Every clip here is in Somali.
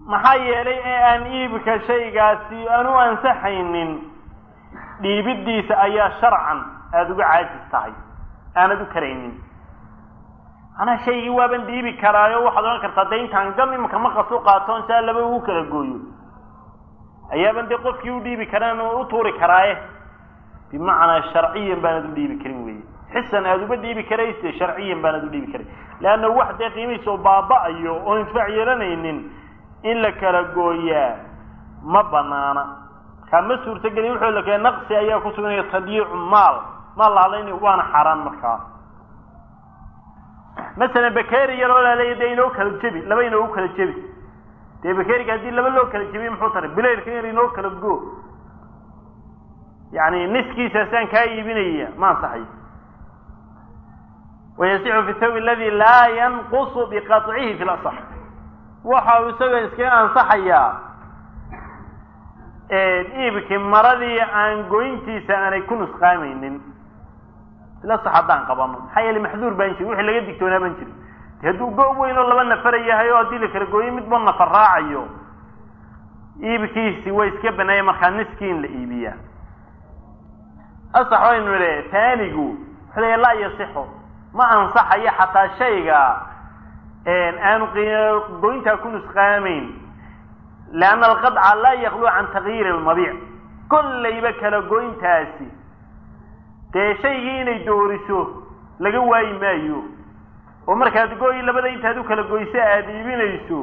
maxaa yeelay ee aan iibka shaygaasi aan u ansaxaynin dhiibiddiisa ayaa sharcan aada uga caajis tahay aanad u karaynin manaa shaygii waaban dhiibi karaayo waxaad odhan kartaa dee intaan gam imika maqas u qaatoon saa laba ugu kala gooyo ayaaban dee qofkii u dhiibi karaan u tuuri karaaye bimacnaa sharciyan baanad u dhiibi karin weye xisan aada uba dhiibi karayse sharciyan baanad u dhiibi karin leanna wax dee qiimihiisa oo baaba-ayo oo intifaac yeelanaynin in la kala gooyaa ma banaana markaa ma suurtogeli wuxuu la kee naqsi ayaa ku suganaya tadyiicu maal maal la hadlaynayo waana xaaraan markaa masalan bakeri yaroo laleeya dee inoo kala jebi laba inoogu kala jebi dee bakeriga haddii laba loo kala jebiye muxuu taray bilaylka yar inoo kala go yani niskiisaasaan kaa iibinaya ma ansaxayo wayasixu fi thawb aladi laa yanqusu biqaطcihi fi lasax waxa uu isagoo iskaga ansaxayaa iibkii maradii aan goyntiisa aanay ku nusqaamaynin ilasax haddaan qabano maxaa yeele maxduur baan jirin wixii laga digtoonaa baan jirin de hadduu go weyn oo laba nafara yahay oo haddii la kala gooyo midba nafar raacayo iibkiisi way iska baneeya markaa niskii in la iibiyaa asax waynu idhe taanigu wuxuu leeya laa yasixu ma ansaxayo xataa shayga aanu goyntaa ku nusqaamayn lianna alqadca laa yaklu can takyiiri almabiic kollayba kala goyntaasi dee shaygii inay dooriso laga waayi maayo oo markaad gooyi labada intaad u kala goyso aada iibinayso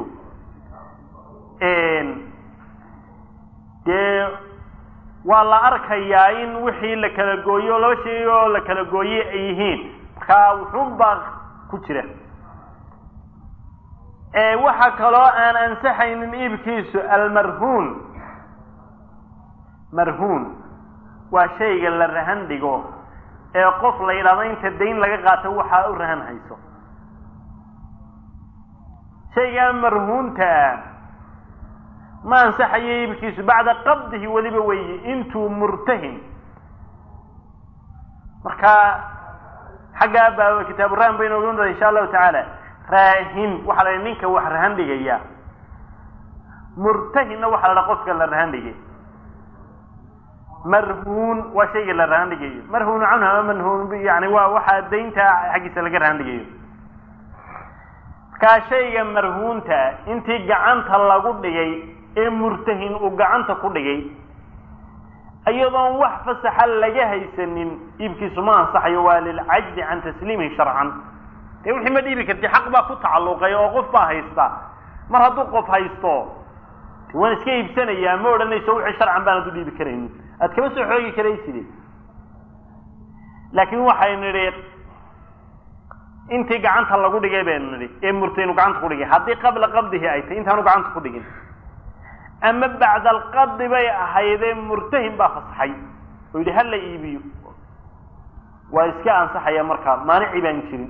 dee waa la arkayaa in wixii la kala gooyo laba shay oo la kala gooye ay yihiin markaa wuxuun baa ku jira waxaa kaloo aan ansaxaynin iibkiisu almarhuun marhuun waa shayga la rahan dhigo ee qof la yidhahdo inta dayn laga qaato waxaa u rahan hayso shaygaa marhuuntaa ma ansaxayo iibkiisu bacda qabdihi weliba weeye intuu murtahin markaa xaggaa baa kitaabu rahan baynu ogan doona insha allahu tacaala raahin waxaa la ninka wax rahan dhigaya murtahinna waxaa la dhaha qofka la rahan dhigay marhuun waa shayga la rahan dhigayo marhuunu canhu ama manhuun yani waa waxaa daynta xaggiisa laga rahan dhigayo markaa shayga marhuunta intii gacanta lagu dhigay ee murtahin uu gacanta ku dhigay iyadoon wax fasaxa laga haysanin iibkiisu ma ansaxayo waa lilcajzi can tasliimihi sharcan dee wixii ma dhiibi karti xaq baa ku tacalluqay oo qof baa haysta mar hadduu qof haysto waan iska iibsanayaa ma odhanayso wixii sharcan baanad u dhiibi karaynin aad kama soo xoogi karayside laakiin waxaynu nidhi intii gacanta lagu dhigay baynu nidhi ee murtaynu gacanta ku dhigay haddii qabla qabdihi ay tahy intaanu gacanta ku dhigin ama bacda alqabdi bay ahaydee murtahin baa fasaxay oo yidhi hala iibiyo waa iska ansaxaya markaa maanici baan jirin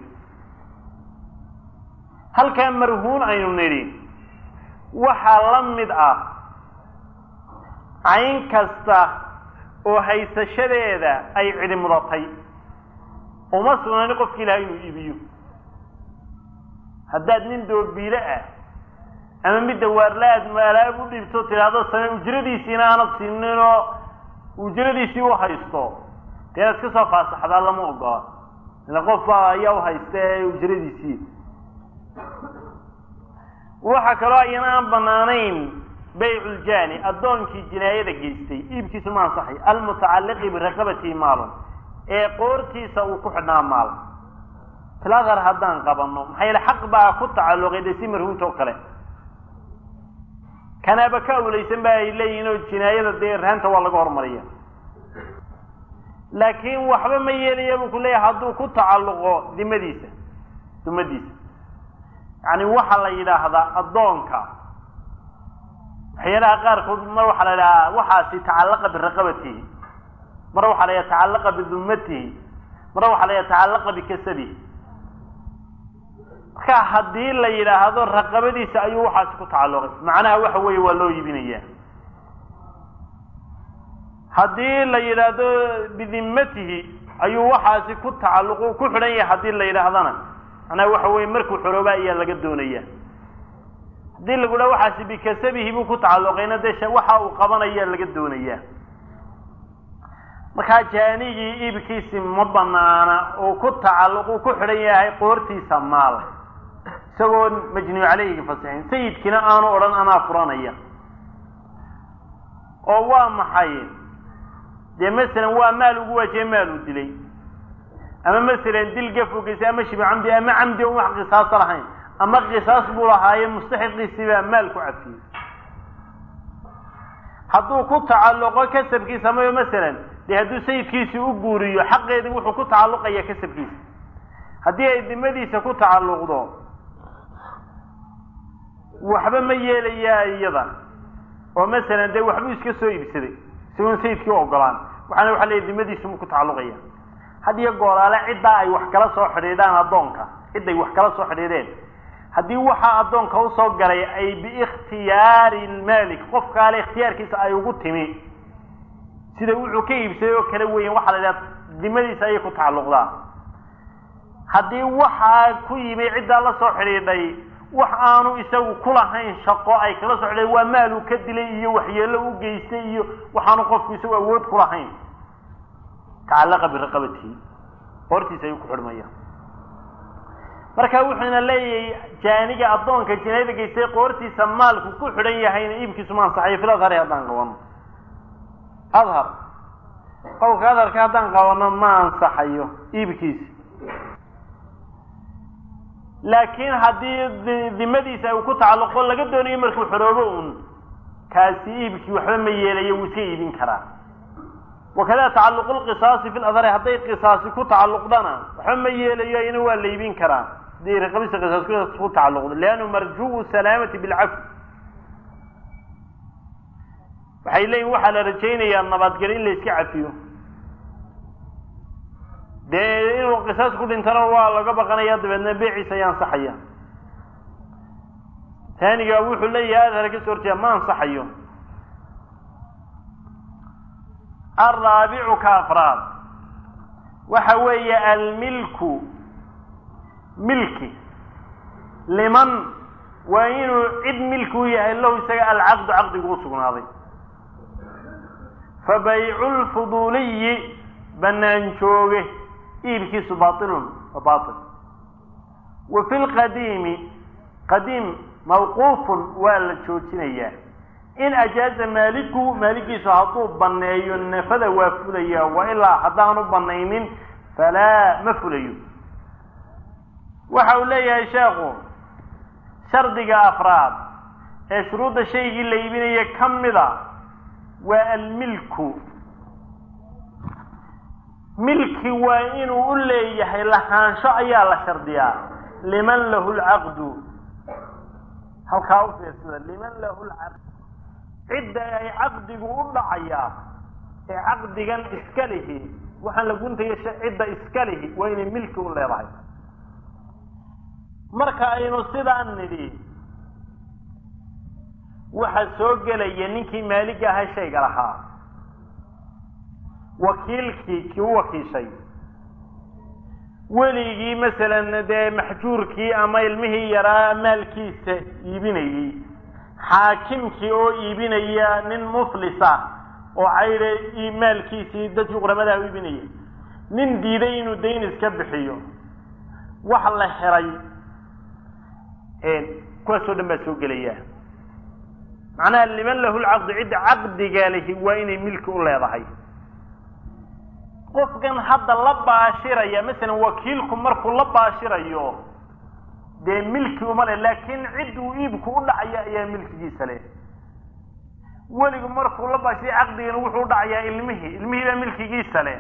halkaa marhuun aynu nidhi waxaa la mid ah cayn kasta oo haysashadeeda ay cidi mudatay uma sugnani qofki ilahay inuu iibiyo haddaad nin doobiile ah ama midda waarla aad alaab u dhiibto tidhaahdo same ujradiisiina aanad siinin oo ujradiisii u haysto dee inaad iska soo faasaxdaa lama ogola ila qof baa ayaa u haysta ee ujradiisii waxaa kaloo ayana aan banaanayn bayculjani addoonkii jinaayada geystay iibkiisu ma ansaxay almutacalliqi biraqabatihi maalun ee qoortiisa uu ku xidhnaa maal filadar haddaan qabanno maxaa yeele xaq baa ku tacalluqay dee si marhuunta oo kale kanaaba ka awlaysan ba ay leeyihin oo jinaayada dee rahanta waa laga hormariya laakiin waxba ma yeelaya buu ku leeyahay hadduu ku tacalluqo dimadiisa dumadiisa yani waxaa la yidhaahdaa addoonka waxyaalaha qaarkood mar waxaa la yidhahaa waxaasi tacallaqa biraqabatihi mar waxaa la yidhaha tacallaqa bidummatihi mar waxaa la yidhaha tacallaqa bikasabihi marka haddii la yidhaahdo raqabadiisa ayuu waxaasi ku tacalluqay macnaha waxa weeye waa loo iibinaya haddii la yidhaahdo bidimmatihi ayuu waxaasi ku tacalluq ku xidhan yahay haddii la yidhaahdana macnaha waxa weye markuu xorooba ayaa laga doonaya haddii lagu dhaha waxaasi bikasabihi buu ku tacalluqayna dee waxa uu qabanaya laga doonayaa markaa jaanigii iibkiisi ma banaana uu ku tacalluq uu ku xidhan yahay qoortiisa maal isagoo majnuu caleyhiga fasixin sayidkiina aanu odhan anaa furanaya oo waa maxay dee masalan waa maal ugu waajiyay maal uu dilay ama masalan dil gafogiisa ama shibi camdi ama camdi on wax qisaasa lahayn ama qisaas buu lahaaye mustaxiqiisii baa maal ku cafiyey hadduu ku tacalluqo kasabkiisa mayo masalan dee hadduu sayidkiisi u guuriyo xaqeedii wuxuu ku tacalluqaya kasabkiisa haddii ay dimadiisa ku tacalluqdo waxba ma yeelayaa iyada oo masalan dee waxbuu iska soo iibsaday isagoon sayidkii u ogolaan waxaana waxa leeyahy dimadiisu mu ku tacalluqaya had iyo gooraale ciddaa ay wax kala soo xidhiidhaan addoonka cidday wax kala soo xidhiidheen haddii waxaa addoonka usoo galay ay biikhtiyaari lmaalik qofkaale ikhtiyaarkiisa ay ugu timi sida wuxuu ka iibsaday oo kala weyan waxaa la idhaha dimadiisa ayay ku tacalluqdaa haddii waxaa ku yimi ciddaa la soo xidhiidhay wax aanu isagu kulahayn shaqo ay kala soo xidhiidhay waa maaluu ka dilay iyo waxyeello u geystay iyo waxaanu qofku isagu awood kulahayn tacallaqa biraqabatihi hortiisa ayuu ku xidhmaya marka wuxuuna leeyahay jaaniga addoonka jinaayada geystay qoortiisa maalku ku xidhan yahayna iibkiisu ma ansaxayo fil adhari haddaan qabano adhar qowlka adharka haddaan qabano ma ansaxayo iibkiisi laakiin haddii dimadiisa uu ku tacalluqo laga doonayo markuu xoroobo un kaasi iibkii waxba ma yeelayo wuu iska iibin karaa wakada tacalluqu lqisaasi fi ladhari hadday qisaasi ku tacalluqdana waxba ma yeelayo ina waa la iibin karaa hadii raqabisa qisaas ku tacalluqdo liannu marjuu salaamati bilcafi waxay leeyihin waxaa la rajaynayaa nabadgeli in la iska cafiyo dee inuu qisaas ku dhintana waa laga baqanaya dabeedna beeciisa ayaa ansaxaya taaniga wuxuu leeyahay adhara kasoo horjeeda ma ansaxayo alraabicu ka afraad waxa weeye almilku milki liman waa inuu cid milki u yahay lahu isaga alcaqdu caqdigu u sugnaaday fa baycu lfuduuliyi banaan jooge iibkiisu baailun wa baail wa fi lqadiimi qadiim mawquufun waa la joojinayaa in ajaaza maaliku maalikiisu hadduu banneeyo nafada waa fulaya wa ilaa haddaanu banaynin falaa ma fulayo waxa uu leeyahay sheekhu shardiga afraad ee shuruudda shaygii la iibinaya ka mida waa almilku milki waa inuu u leeyahay lahaansho ayaa la shardiyaa liman lahu lcaqdu halkaa u fiirsada liman lahu lcaqd cidda ay caqdigu u dhacayaa ee caqdigan iska lihi waxaan la guntaya cidda iska lihi waa inay milki u leedahay marka aynu sidaan nidhi waxa soo gelaya ninkii maaliga ahaa shayga lahaa wakiilkii kii u wakiishay weligii masalan dee maxjuurkii ama ilmihii yaraa maalkiisa iibinayey xaakimkii oo iibinaya nin muflisa oo cayre maalkiisii dadkii quramadaha u iibinaya nin diiday inuu dayn iska bixiyo wax la xiray kuwaasoo dhan baa soo gelaya macnaha liman lahu lcaqdu cidda caqdiga lihi waa inay milki u leedahay qofkan hadda la baashiraya masalan wakiilku markuu la baashirayo dee milki uma leh laakiin cid uu iibku u dhacaya ayaa milkigiisa leh weligu markuu la baashiray caqdigana wuxuu u dhacayaa ilmihii ilmihii baa milkigiisa leh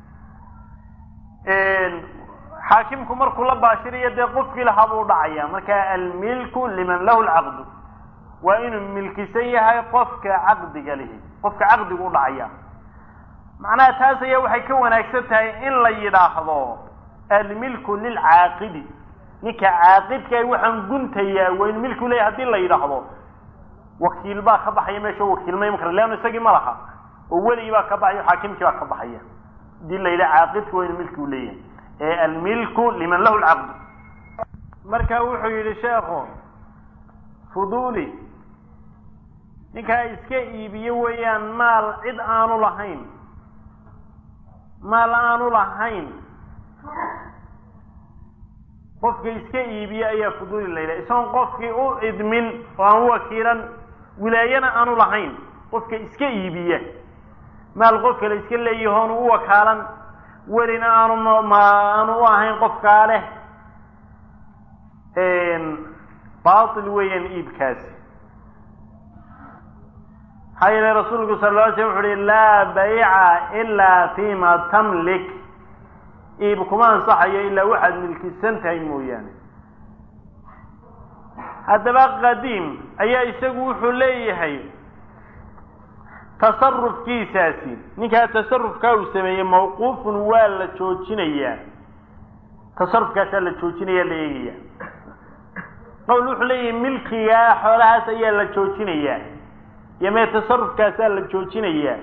xaakimku markuu la baashirayo dee qofkii lahaa buu udhacaya marka almilku liman lahu lcaqdu waa inuu milkisan yahay qofka caqdiga lihi qofka caqdigu u dhacaya macnaha taas ayaa waxay ka wanaagsan tahay in la yidhaahdo almilku lilcaaqidi ninka caaqidka waxaan guntayaa waa in milku leeyahy hadii la yidhaahdo wakiil baa ka baxaya meesha wakiilma iman kara leanna isagii ma laha oo weligii baa ka baxaya xaakimkii baa ka baxaya hadii la yidhaha caaqidka waa inu milki u leeyahay ee almilku liman lahu lcaqdu marka wuxuu yidhi sheekhu fuduuli ninkaa iska iibiye weeyaan maal cid aanu lahayn maal aanu lahayn qofka iska iibiye ayaa fuduuli la yidhaha isagoon qofkii u idmin oo aan u wakiilan wilaayana aanu lahayn qofka iska iibiya maal qof kale iska leeyahoonu u wakaalan welina aanu ma aanu u ahayn qofkaa leh baatil weeyaan iibkaasi maxaa yeele rasuulku sal lla alay slam wuxu uhi laa bayca ilaa fima tamlik iib kuma ansaxayo ilaa waxaad milkisan tahay mooyaane haddaba qadiim ayaa isagu wuxuu leeyahay tasarufkiisaasi ninkaa tasarufkaa uu sameeyey mawquufun waa la joojinayaa tasarufkaasaa la joojinaya la eegaya qowl wuxuu leeyahay milkigaa xoolahaas ayaa la joojinayaa iyo mee tasarufkaasaa la joojinayaa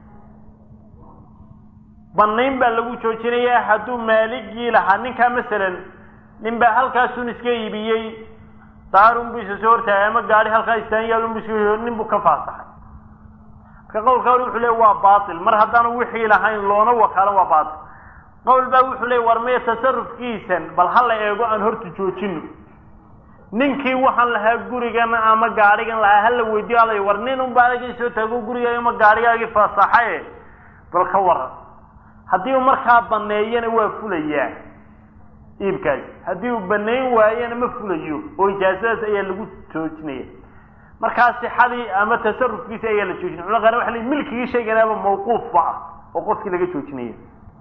banayn baa lagu joojinayaa hadduu maaligii lahaa ninkaa masalan nin baa halkaasun iska iibiyey daarun buu isa soo hortaagay ama gaari halkaa istaanyaalun bu iska nin buu ka faasaxay marka qowlka hore wuxuu leey waa baatil mar haddaanu wixii lahayn loona wakaalan waa baatil qowl baa wuxuu leey war meye tasarufkiisan bal ha la eego aan horta joojino ninkii waxaan lahaa gurigan ama gaadhigan lahaa hala weydiyo alay war nin unba adagii soo taago gurigaagi ama gaadhigaagii faasaxaye bal ka waran haddii uu markaa baneeyana waa fulayaa iibkaasi haddii uu baneyn waayana ma fulayo oo ijaasadaas ayaa lagu joojinaya markaa sixadii ama tasarufkiisi ayaa la joojinaya culamada qaar waxa le milkigii shayganaaba mawquufba ah oo qofkii laga joojinaya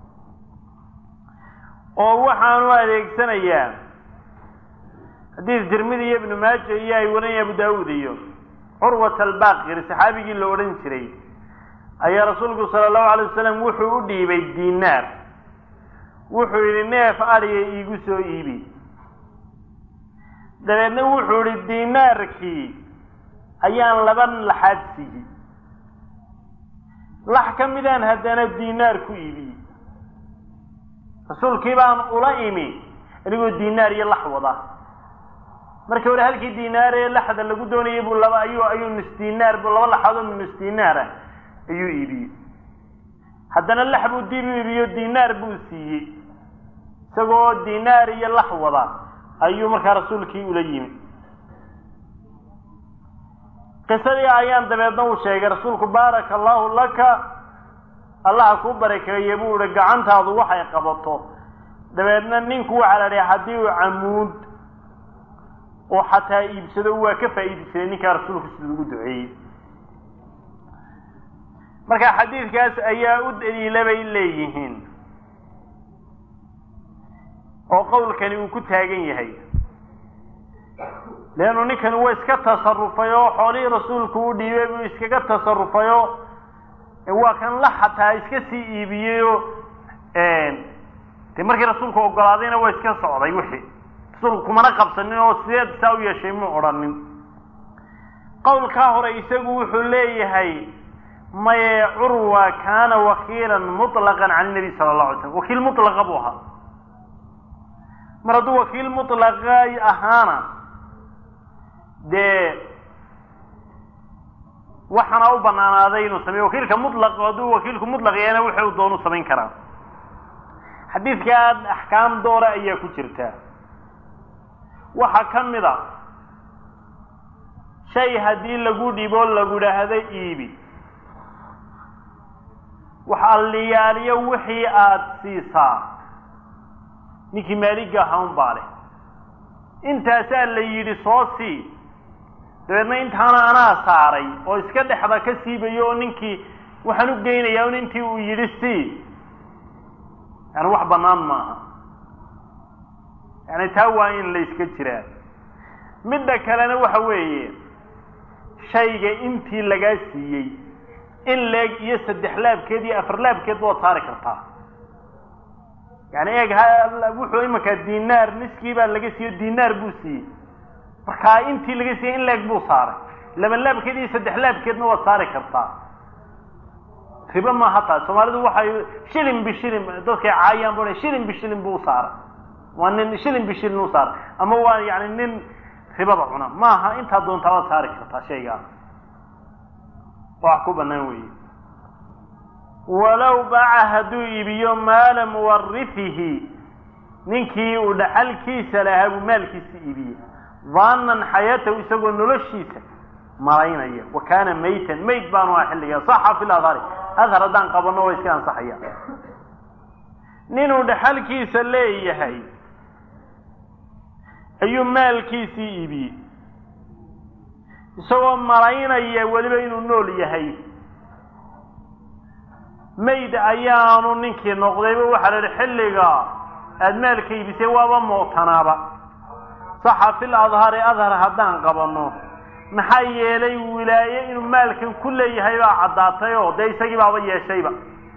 oo waxaanu adeegsanayaa xadiis tirmidi iyo ibnu maaja iyo ay warinaya abu daawuud iyo curwat albaqir saxaabigii la odhan jiray ayaa rasuulku sala allahu alay wasalam wuxuu u dhiibay dinaar wuxuu yidhi neef adhiga iigu soo iibi dabeedna wuxuu yihi dinaarkii ayaan laba laxaad siiyey lax ka midaan haddana dinaar ku iibiyey rasuulkii baan ula imi anigoo dinaar iyo lax wada markii hore halkii dinaar ee laxda lagu doonayay buu laba ayuu ayuu nus dinaar bu laba laxaadoo nus dinaara ayuu iibiyey haddana lax buu dib u iibiyo dinaar buu siiyey isagoo dinaar iyo lax wada ayuu markaa rasuulkii ula yimi qisadii ayaan dabeedna uu sheegay rasuulku baaraka allahu laka allaha kuu barakeeye buu ihi gacantaadu waxay qabato dabeedna ninku waxaa la dhihi haddii uu camuud oo xataa iibsado waa ka faa'iidi jiray ninkaa rasuulku siduu ugu duceeyey marka xadiidkaas ayaa u daliila bay leeyihiin oo qowlkani uu ku taagan yahay leannu ninkani waa iska tasarufay oo xoolihii rasuulku u dhiibay buu iskaga tasarufay oo waa kan la xataa iska sii iibiyey oo de markii rasuulku ogolaadayna waa iska socday wixii rasuulku kumana qabsanin oo sideed saa u yeeshay mu odhanin qowlkaa hore isagu wuxuu leeyahay maye curwa kaana wakiilan muطlaqan can nabi sala allahu alay slam wakiil mutlaqa buu ahaa mar hadduu wakiil mutlaqa ahaana dee waxaana u banaanaaday inuu sameyo wakiilka mutlaq hadduu wakiilku mutlaq yahayna wuxuu doonu samayn karaa xadiidkaa axkaam doora ayaa ku jirta waxaa ka mid a shay haddii lagu dhibo lagu dhaahdo iibi wax alliyaaliyo wixii aada siisaa ninkii maaliga ahaa un baa leh intaasaa la yidhi soo sii dabeedna intaana anaa saaray oo iska dhexda ka siibayo oo ninkii waxaan u geynayaa un intii uu yidhi sii yani wax bannaan maaha yani taa waa in la iska jiraa midda kalena waxa weeye shayga intii lagaa siiyey in leeg iyo saddex laabkeed iyo afar laabkeed waad saari kartaa yani eeg wuxuu imankaa dinaar niskii baa laga siiyo dinaar buu siiyey markaa intii laga siiyey in leeg buu saaray laba laabkeed iyo saddex laabkeedna waad saari kartaa ribo maaha taas soomaalidu waxay shilin bishilin dadkay caayaan bu shilin bishilin buu usaaray waa nin shilin bishilin u saaray ama waa yani nin ribada cuna maaha intaa doontaa waad saari kartaa shaygaa wax ku bannaan weeye walow baca hadduu iibiyo maala muwarifihi ninkii uu dhaxalkiisa lahaa buu maalkiisa iibiyey daanan xayaatahu isagoo noloshiisa malaynaya wa kaana maytan mayd baanu aha xilligaa saxa fi ladhari adhar haddaan qabanno waa iska ansaxaya ninuu dhaxalkiisa leeyahay ayuu maalkiisii iibiyey isagoo malaynaya weliba inuu nool yahay mayd ayaanu ninkii noqdayba waxaa la yihi xilliga aada maalka iibisay waaba mootanaaba saxa fil adhari adhar haddaan qabanno maxaa yeelay wilaaye inuu maalkan ku leeyahay baa caddaatay oo dee isagii baaba yeeshayba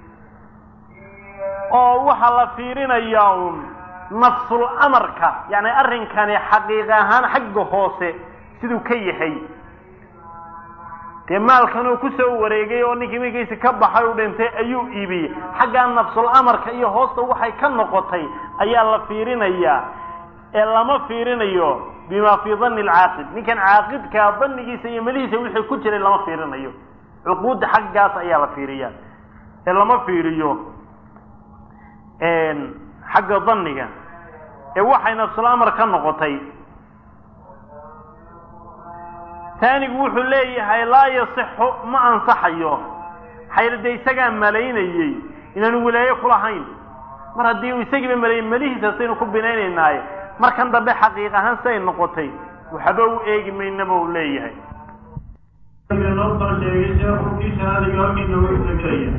oo waxaa la fiirinayaa uun nafsul amarka yacni arrinkani xaqiiq ahaan xagga hoose siduu ka yahay dee maalkan uu kusoo wareegay oo ninkii markiisi ka baxay u dhintay ayuu iibiyey xaggaa nafsul amarka iyo hoosta waxay ka noqotay ayaa la fiirinayaa ee lama fiirinayo bima fii danni alcaaqid ninkan caaqidkaa dannigiisa iyo melihiisa wixii ku jiray lama fiirinayo cuquudda xaggaas ayaa la fiiriyaa ee lama fiiriyo xagga danniga ee waxay nafsul amar ka noqotay taanigu wuxuu leeyahay laa yasixu ma ansaxayo xayla dee isagaa malaynayey inaanu wilaaye kulahayn mar haddii uu isagiiba malayn melihiisa saynu ku binaynaynaaye markan dambe xaqiiq ahaan siay noqotay waxba u eegi maynaba uu leeyahay noo soo sheegay sheekhu kii shahaadiga halkiina wuu tegelaya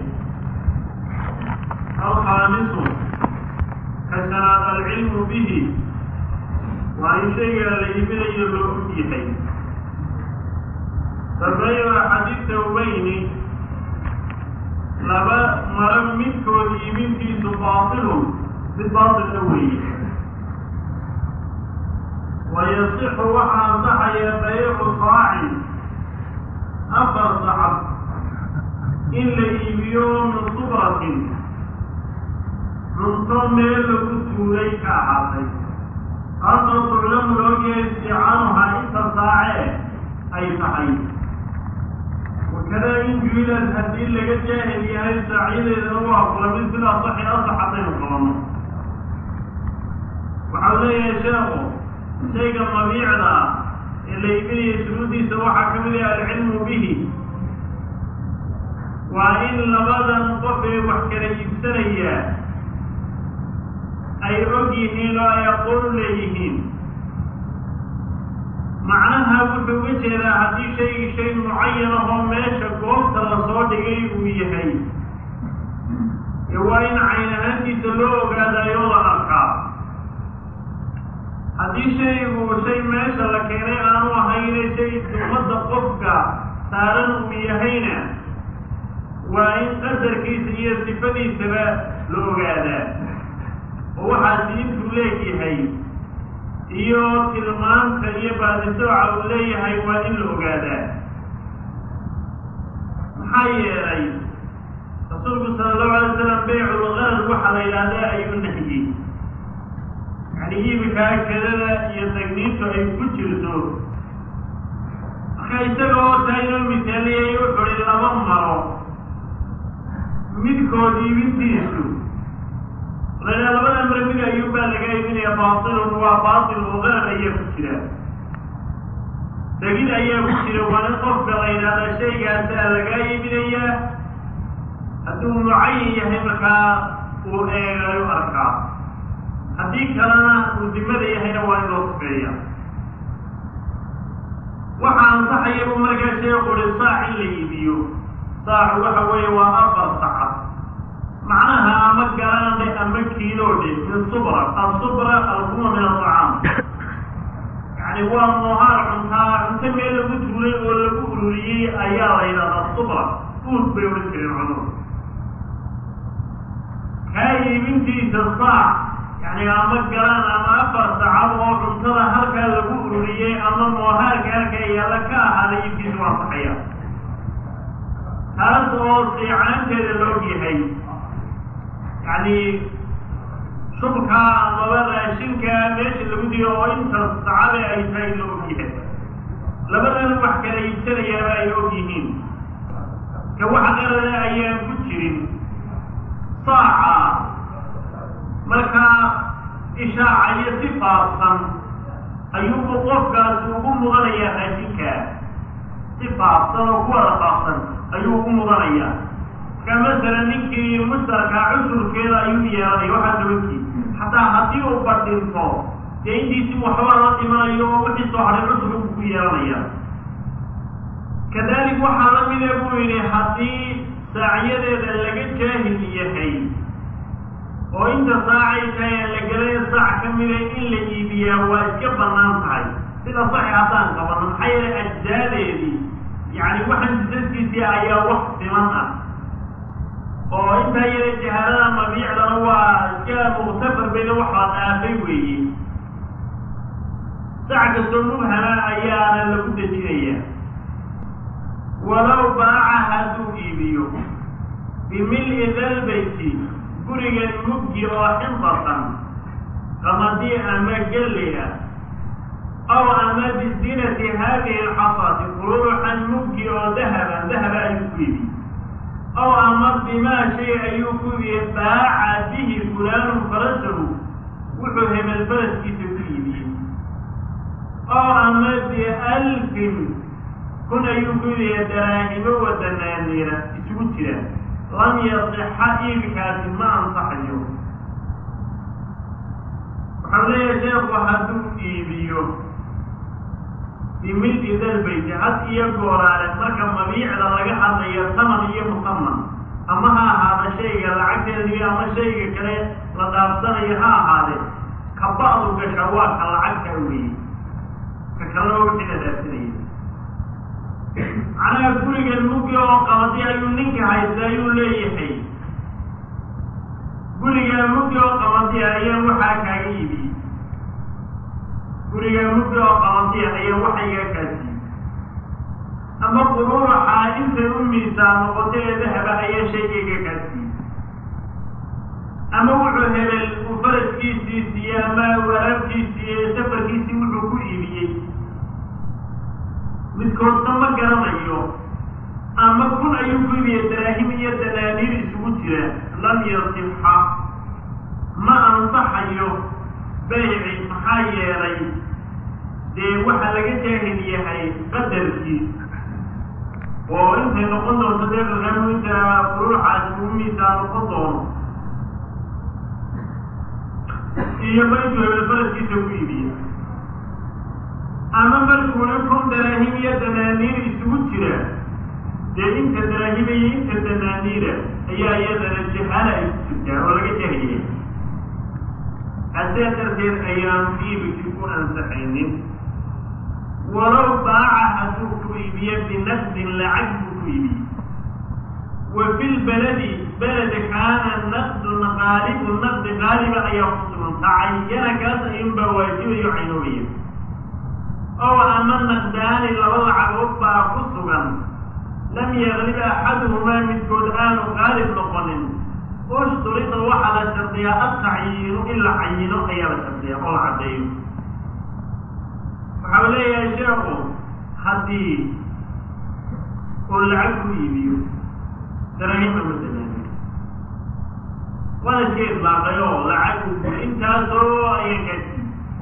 alkhaamisu ka shanaad alcilmu bihi waa in shayga la iibinayo loo og yahay sabayo axadiidta ubayni laba maro midkood iibintiisu baatilun mid baatilna weeye wayasixu waxaa ansaxaya baycu saacin afar sacab in la iibiyo min subratin cunto meel lagu tuulay ka ahaatay taasoo tuclamu loogeya istiicaanuha inta saace ay tahay wakadaa in juilad haddii laga jaahil yahay saacyadeedana waa kula mid bil asaxi asax haddaynu qabanno waxau leeyahay sheekhu shayga mabiicda ah ee la iibinaya shuruuddiisa waxaa ka mid ah alcilmu bihi waa in labadan qof ee wax kala iibsanaya ay og yihiin oo ay aqoon u leeyihiin macnaha wuxuu uga jeedaa haddii shaygi shay mucayan ahoo meesha goobta lasoo dhigay uu yahay ee waa in cayn ahaantiisa loo ogaadaayoo la arkaa haddii shaygu shay meesha la keenay aanu ahayne shay dumadda qofka saaran uu yahayna waa in qadarkiisa iyo sifadiisaba la ogaadaa oo waxaasi intuu leegyahay iyo tilmaanta iyo baadisooca uu leeyahay waa in la ogaadaa maxaa yeelay rasuulku sala allahu alay slam beyculqarar waxaa la yidhaahdaa ayuu nahiyey yani iibika kedada iyo tagniintu ay ku jirto marka isaga oo taa inoo misaaliyay wuxuhi laba maro midkood iibintiisu laa labada mare mid ayuunbaa laga iibinaya baatilun waa baatil oo qarar ayaa ku jira degid ayaa ku jira waa in qofka la yidhahda shaygaasaa lagaa iibinayaa hadduu mucayin yahay markaa uu eegayo arkaa haddii kalena uu dimada yahayna waa in loo sufeeya waxaa ansaxaya buu markaa sheekhu uhi saac in la iibiyo saacu waxa weeye waa afar sacad macnaha ama galaandhe ama kiiloodhe min subra asubra alkuma min aطacaam yani waa moohaar cuntaa cunto meel lagu tuulay oo lagu ururiyey ayaa la yidhahdaa subra uud bay odhan jireen cudur kaa iibintiisa saac yani ama galaan ama afar sacad oo cuntada halkaa lagu ururiyey ama moohaarka halkaa yaalla ka ahaaday iibkiisa waa saxaya taas oo siicaanteeda loog yahay yacni subkaa amaba raashinkaa meesha lagu diyo oo inta sacabe ay tahay la ogyahay labadana wax kala iibsanayaaba ay og yihiin ka wax qarana ayaan ku jirin saaca markaa ishaacayo si faafsan ayuubu qofkaasi ugu mudanayaa raashinkaa si faafsan oo kuwada faafsan ayuu ugu mudanayaa marka masalan ninkii mushtarkaa cusurkeeda ayuu yeelanaya waxaa tobankii xataa haddii uu badhinto dee intiisi waxbaa la dhimanayo oo wixii soo hadhay cusur uu ku yeelanaya kadalik waxaa la mida buu yidhi haddii saacyadeeda laga jaahil yahay oo inta saacay tahay aan la gelaya saac ka mida in la iibiyaa waa iska bannaan tahay sida saxi haddaan qabano maxaa yeelay ajzaadeedii yacni waxaan jisaskiisii ayaa wax siman ah oo intaa yara jahalada mabiicdana waa iska muktafar bayna waxaa dhaafay weeye sac kastoo mubhama ayaana lagu dejinaya walow baaca hadduu iibiyo bimil-i dalbayti gurigan mugdi oo xindatan qamadii ama gelley ah aw ama bizinati haadihi alxasati quruuxan mugdi oo dahaban dahaba ayuu ku iibiye aw ama bimaa shay ayuu ku iibiyey baaca bihi fulaanu farasahu wuxuu hebel faraskiisa ku iibiyey aw ama bialfin kun ayuu ku iibiyey daraahimo wa danaaniira isugu jira lam yasixa iibkaasi ma ansaxayo waxau leeyahay sheekhu hadduu iibiyo bimilki dalbayti had iyo gooraale marka mabiicda laga hadlayo taman iyo musaman ama ha ahaada shayga lacagteediyo ama shayga kale la dhaafsanayo ha ahaade ka ba'du gasha waa ka lacagta weeye ka kalena wixii la dhaafsanaya macnaha gurigan mugi oo qabadi ayuu ninka haysta ayuu leeyahay guriga mugi oo qabadiya ayaa waxaa kaaga iibiyey guriga mugdi oo qabadiya ayaa waxa iga kaasiiyey ama quruuraxaa intay u miisaan noqoto ee dahaba ayaa shayga iga kaasiiyey ama wuxuu hebel uu faraskiisii siiye ama waraabkiisii ee safarkiisii wuxuu ku iibiyey midkoodna ma garanayo ama kun ayuu ku iibiyey daraahim iyo danaaniir isugu jira lam yasixa ma ansaxayo bayci maxaa yeelay dee waxaa laga jaahil yahay qadarkii oo intay noqon doonto dee qalqamu inta furuuxaasi uu miisaa noqon doono iyo ma intuu hebel faraskiisa ku iibiya ama markuuna kun daraahim iyo danaaniir isugu jira dee inta daraahima iyo inta danaaniira ayaa iyadana jahaala ay ku jirtaa oo laga jaahiliya haddee darteed ayaan iibikii ku ansaxaynin walow baaca hadduu ku iibiye binaqdin lacag buu ku iibiyey wa fi lbaladi beled kaana naqdun qaalibu naqdi qaaliba ayaa ku sugan tacayana kaas ayunbaa waajibayo caynoobaya ow ama naqdaani laba lacagood baa ku sugan lam yaglib axaduhumaa midkood aanu qaalib noqonin usturida waxaa la shardiyaa atacyiinu in la cayino ayaa la shardiyaa oo la caddeeyo waxau leeyahay sheekhu haddii uu lacag ku iibiyo darahim ama danaaniir waana iska idlaaqay oo lacag uu guyo intaasoo ayaa kaasi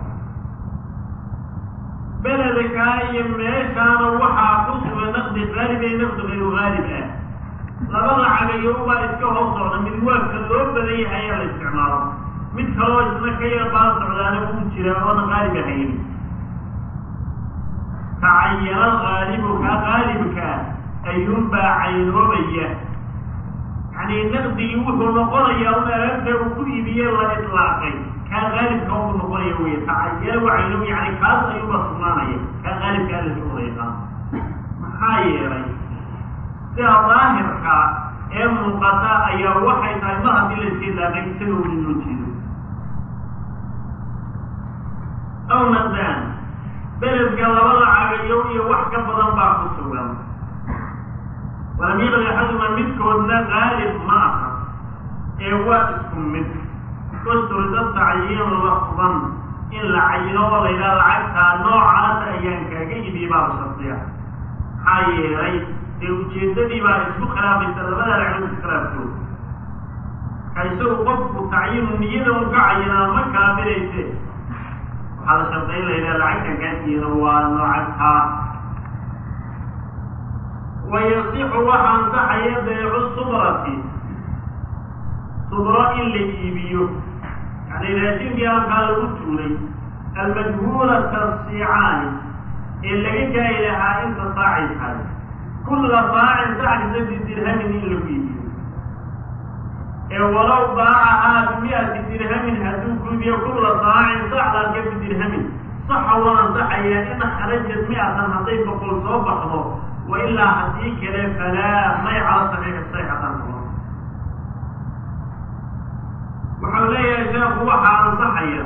beledkaa iyo meeshaana waxaa ku sugan naqdi qaalib ee naqdi gayru haalib ah laba lacagayo ubaa iska hoos socda mid waabka loo badan yahay ayaa la isticmaalo mid kaloo isna ka yar baa socdaana uu jira oona qaalib ahayn tacayana qaalibu kaa qaalibka ayuunbaa caynoobaya yani naqdigii wuxuu noqonayaa un alaabta uu ku iibiye la itlaaqay kaa qaalibka uu noqonaya wey tacayana waa caynoob yani kaas ayuunbaa sugnaanaya kaa qaalibka ala soo wadayqaa maxaa yeelay sida daahirka ee muuqata ayaa waxay tahay mar haddii la iska ilaaqay isaga uu inoo jeedo aw naqdaan beledka laba lacagayo iyo wax ka badan baa ku sugan walam yaqli axaduma midkoodna qaalib ma aha ee waa isku mid usturida tacyiinu lafdan in la cayino oo la yidhaha lacagtaa noocaas ayaan kaaga idiye baa la shardiya maxaa yeelay dee ujeeddadii baa isku khilaafaysa labada ragcdood iskhilaafkooda ka isagu qofku tacyiinu niyada un ka cayinaa ma kala dirayse waxaa la sharday in la yidhaha lacagtan kaasiiyana waa noocagtaa wayasixu waxa ansaxaya beecu subrati subro in la iibiyo yani raashinkii halkaa lagu tuulay almajhuulata asiicaani ee laga gaari lahaa inta saacay tahay kulla saacin saxkisa bidirhamin in lagu iibiyo ee walow baacahaa bimiati dirhamin hadduu ku iibiyo kulla saacin saxdalka bidirhamin saxa waa ansaxayaa in kharajat mi-atan hadday boqol soo baxdo wailaa haddii kale falaa may cala saxiixi sayxatan kuma waxau leeyahay sheekhu waxaa ansaxaya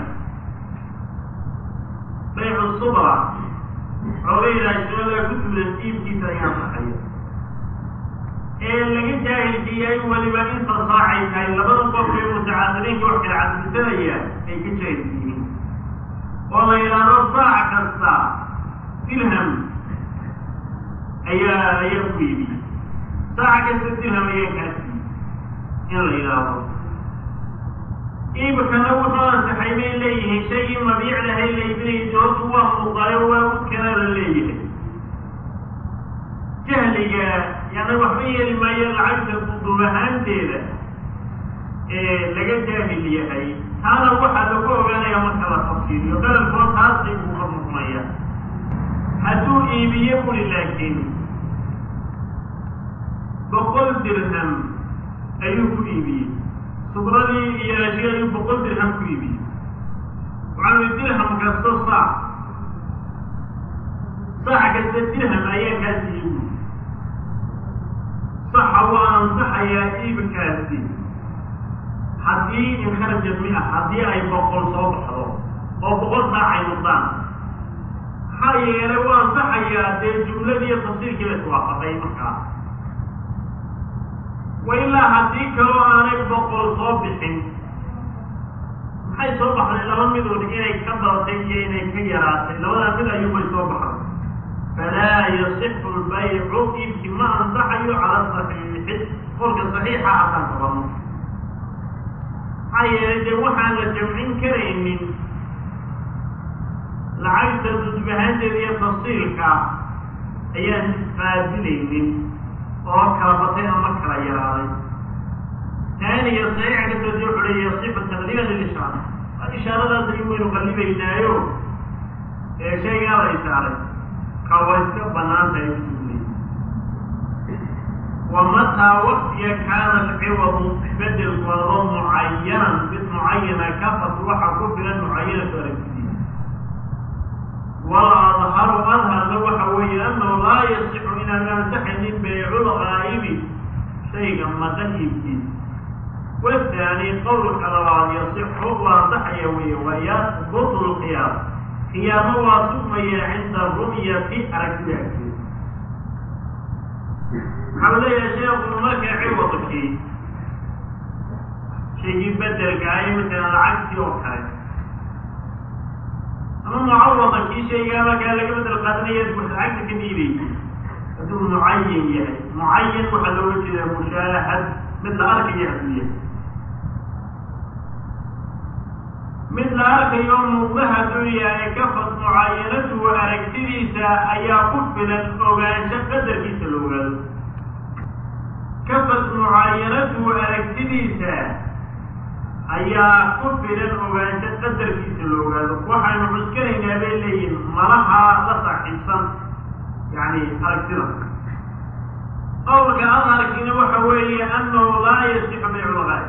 baycu subra waxau leeyahay shoola ku tuulan iibkiisa ayaa ansaxaya ee laga jaahilkiyay weliba inta saacay tahay labada qof ee mutacaadiriinka wax kala caddisanaya ay ka jaahilkiyiin oo la yidhaahdo saac kasta dirham ayaa ayaa ku iibiyey saaca kasta dirham ayaa kaasiiyey in la yidhaahdo iibkana wuxuu ansaxay bay leeyihiin shaygii mabiicdahay la iibinayay doortu waa muuqayo waa udkana la leeyahay jahliga yani waxba yeeli maayo lacagta duduub ahaanteeda ee laga jaahil yahay taana waxaa lagu ogaanaya marka la tafsiiriyo qalalkoo taasay buu ka murmaya hadduu iibiye buli laakiin boqol dirham ayuu ku iibiyey subradii iyo rashi ayuu boqol dirham ku iibiyey waxaa dirham kasto saac saac kasta dirham ayaa kaa siiye buli saxa waa ansaxayaa iibkaasi haddii inkarajad mi ah haddii ay boqol soo baxdo oo boqol saac ay noqdaan maxaa yeelay waa ansaxayaa dee jumladii iyo tafsiirkii la iswaafaqay markaa wa ilaa haddii kaloo aanay boqol soo bixin maxay soo baxday laba midood inay ka badatay iyo inay ka yaraatay labadaa mid ayuubay soo baxday falaa yasixu lbaycu iibki ma ansaxayo cala saxiixi qolka saxiixa haddaan qabano maxaa yeelay dee waxaan la jamcin karaynin lacagta dudbahaanteeda iyo tafsiilka ayaan isqaabilaynin oo kala batay ama kala yaraaday taaniya saxiixa kasoo dee wuxuu leeya sifa taqliiban lilishaara ishaaradaas ayuu waynu qallibaynaayo ee shaygaa la ishaaray ka waa iska banaan tahay usuulay wamataa waktiga kaana alciwadu bedelku adoo mucayanan mid mucayana kafat waxaa ku filan mucayanatu aragtidiisa wala adharu adharna waxa weeye annahu laa yasixu inaan ansaxaynin baycul gaa'ibi shayga maqan iibkiisa wathani qowlka labaad yasixu waa ansaxaya weeye wayasbutu lqiyaas qiyaamo waa sugmaya cinda ru'yati aragtida agteeda waxau leeyahay sheekhu marka ciwadkii shaygii bedelka ay masalan lacagtii oo kale ama mucawada kii shaygaa markaa laga bedel qaadanaya lacagta ka dhiibaysa hadduu mucayan yahay mucayan waxaa looga jeedaa mushaahad mid la arkayo hadduu yahay mid la arkayo muuqda hadduu yahay kafad mucaayanatuhu aragtidiisa ayaa ku filan ogaansho qadarkiisa la ogaado kafad mucaayanatuhu aragtidiisa ayaa ku filan ogaansho qadarkiisa la ogaado waxaynu cuskanaynaa bay leeyihin malaha la saaxiibsan yani aragtida qowlka adharkiina waxa weeye annahu laa yasixu bayculgaay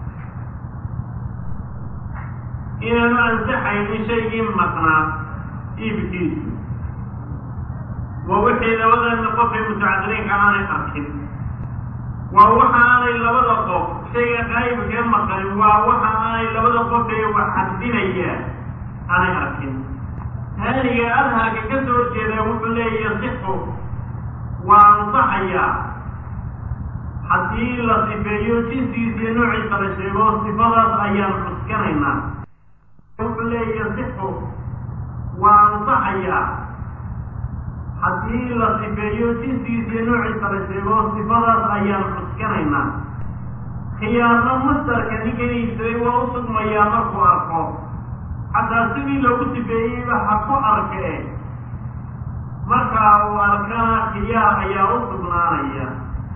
inaanu ansaxaynin shaygii maqnaa iibkiisu waa wixii labadana qofay mutacadiriinka aanay arkin waa waxa aanay labada qof shayga qaayibkee maqanin waa waxa aanay labada qof ee wax cadinaya aanay arkin haaniga adharka ka soo horjeedaa wuxuu leeya yasixu waa ansaxayaa haddii la sifeeyo jinsigiisa iyo noociisa la sheego sifadaas ayaan cuskanaynaa wuxuu leeyahy sixu waa ansaxayaa haddii la sifeeyo jinsigiisa iyo noociisa la sheego sifadaas ayaan cuskanaynaa khiyaarno mastarka ninkan iibsaday waa u sugmayaa markuu arko xataa sidii loogu sifeeyeyba ha ku arkee markaa uu arkana khiyaar ayaa u sugnaanaya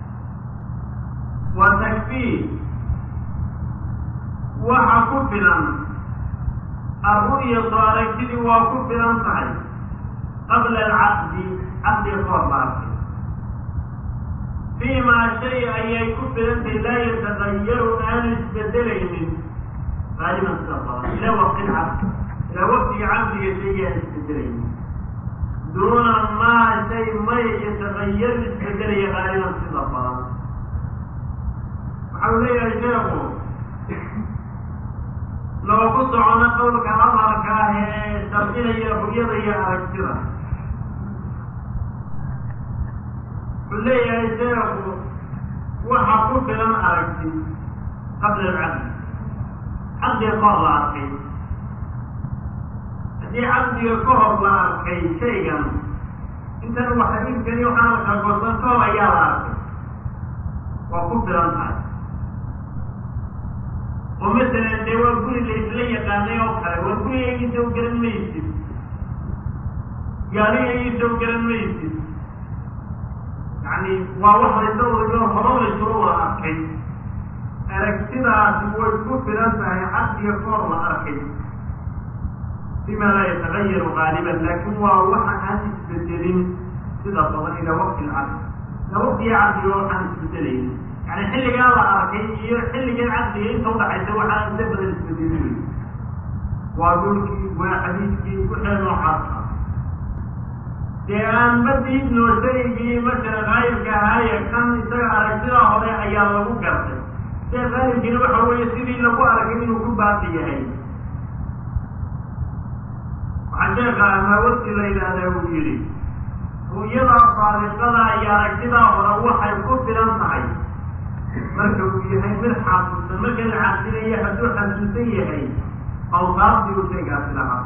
wa takfiir waxa ku filan arru'yatu aragtidii waa ku filan tahay qabla alcaqdi caqdiga ka hor la arkay fiimaa shay ayay ku filantahay laa yatagayaru aanu isbedelaynin qaaliban sida badan ilaa waqti lcaqdi ilaa waqtiga caqdiga shayga aan isbedelaynin duuna maa shay may yatagayaru isbedelaya qaaliban sida badan waxa uu leeyahay sheekhu loogu socono qowlka amarka ah ee sharcinaya ru'yada iyo aragtida wuxuu leeyahay sheekhu waxa ku filan aragti qabla alcaqdi caqdiga ka hor la arkay haddii caqdiga ka hor la arkay shaygan intan waxa inkani waxaana kalgoosan ka hor ayaa la arkay waa ku filan tahay oo masalan dee waa guri la isla yaqaanay oo kale waa gurigagiisa u garan maysid gaarigagiisa u garan maysid yani waa wax laysa wadayo horo laysula wada arkay aragtidaasi way ku filan tahay caqdiga koor la arkay bima laa yatagayaru gaaliban laakin waa waxa aan isbedelin sida badan ilaa waqti lcaqdi ilaa waqtiga caqdiga waxaan isbedelaynin yani xilligaa la arkay iyo xilligan caqdiga inta udhaxaysa waxaa inta badan isbedelin wey waa dhulkii waa xadiidkii wixii noocaas ah dee aan ma diidno shaygii masala qaayibka ahaaye kan isaga aragtidaa hore ayaa lagu gartay see qaayibkiina waxa weeye sidii lagu arkay inuu ku baaqi yahay waxaa sheeka amaawadii la yidhaahdaa uu yidhi ru'yadaa saadiqada iyo aragtidaa hore waxay ku filan tahay marka uu yahay mid xasuusan marka la xasinayo hadduu xasuusan yahay awsaaftii uu shaygaasi lahaa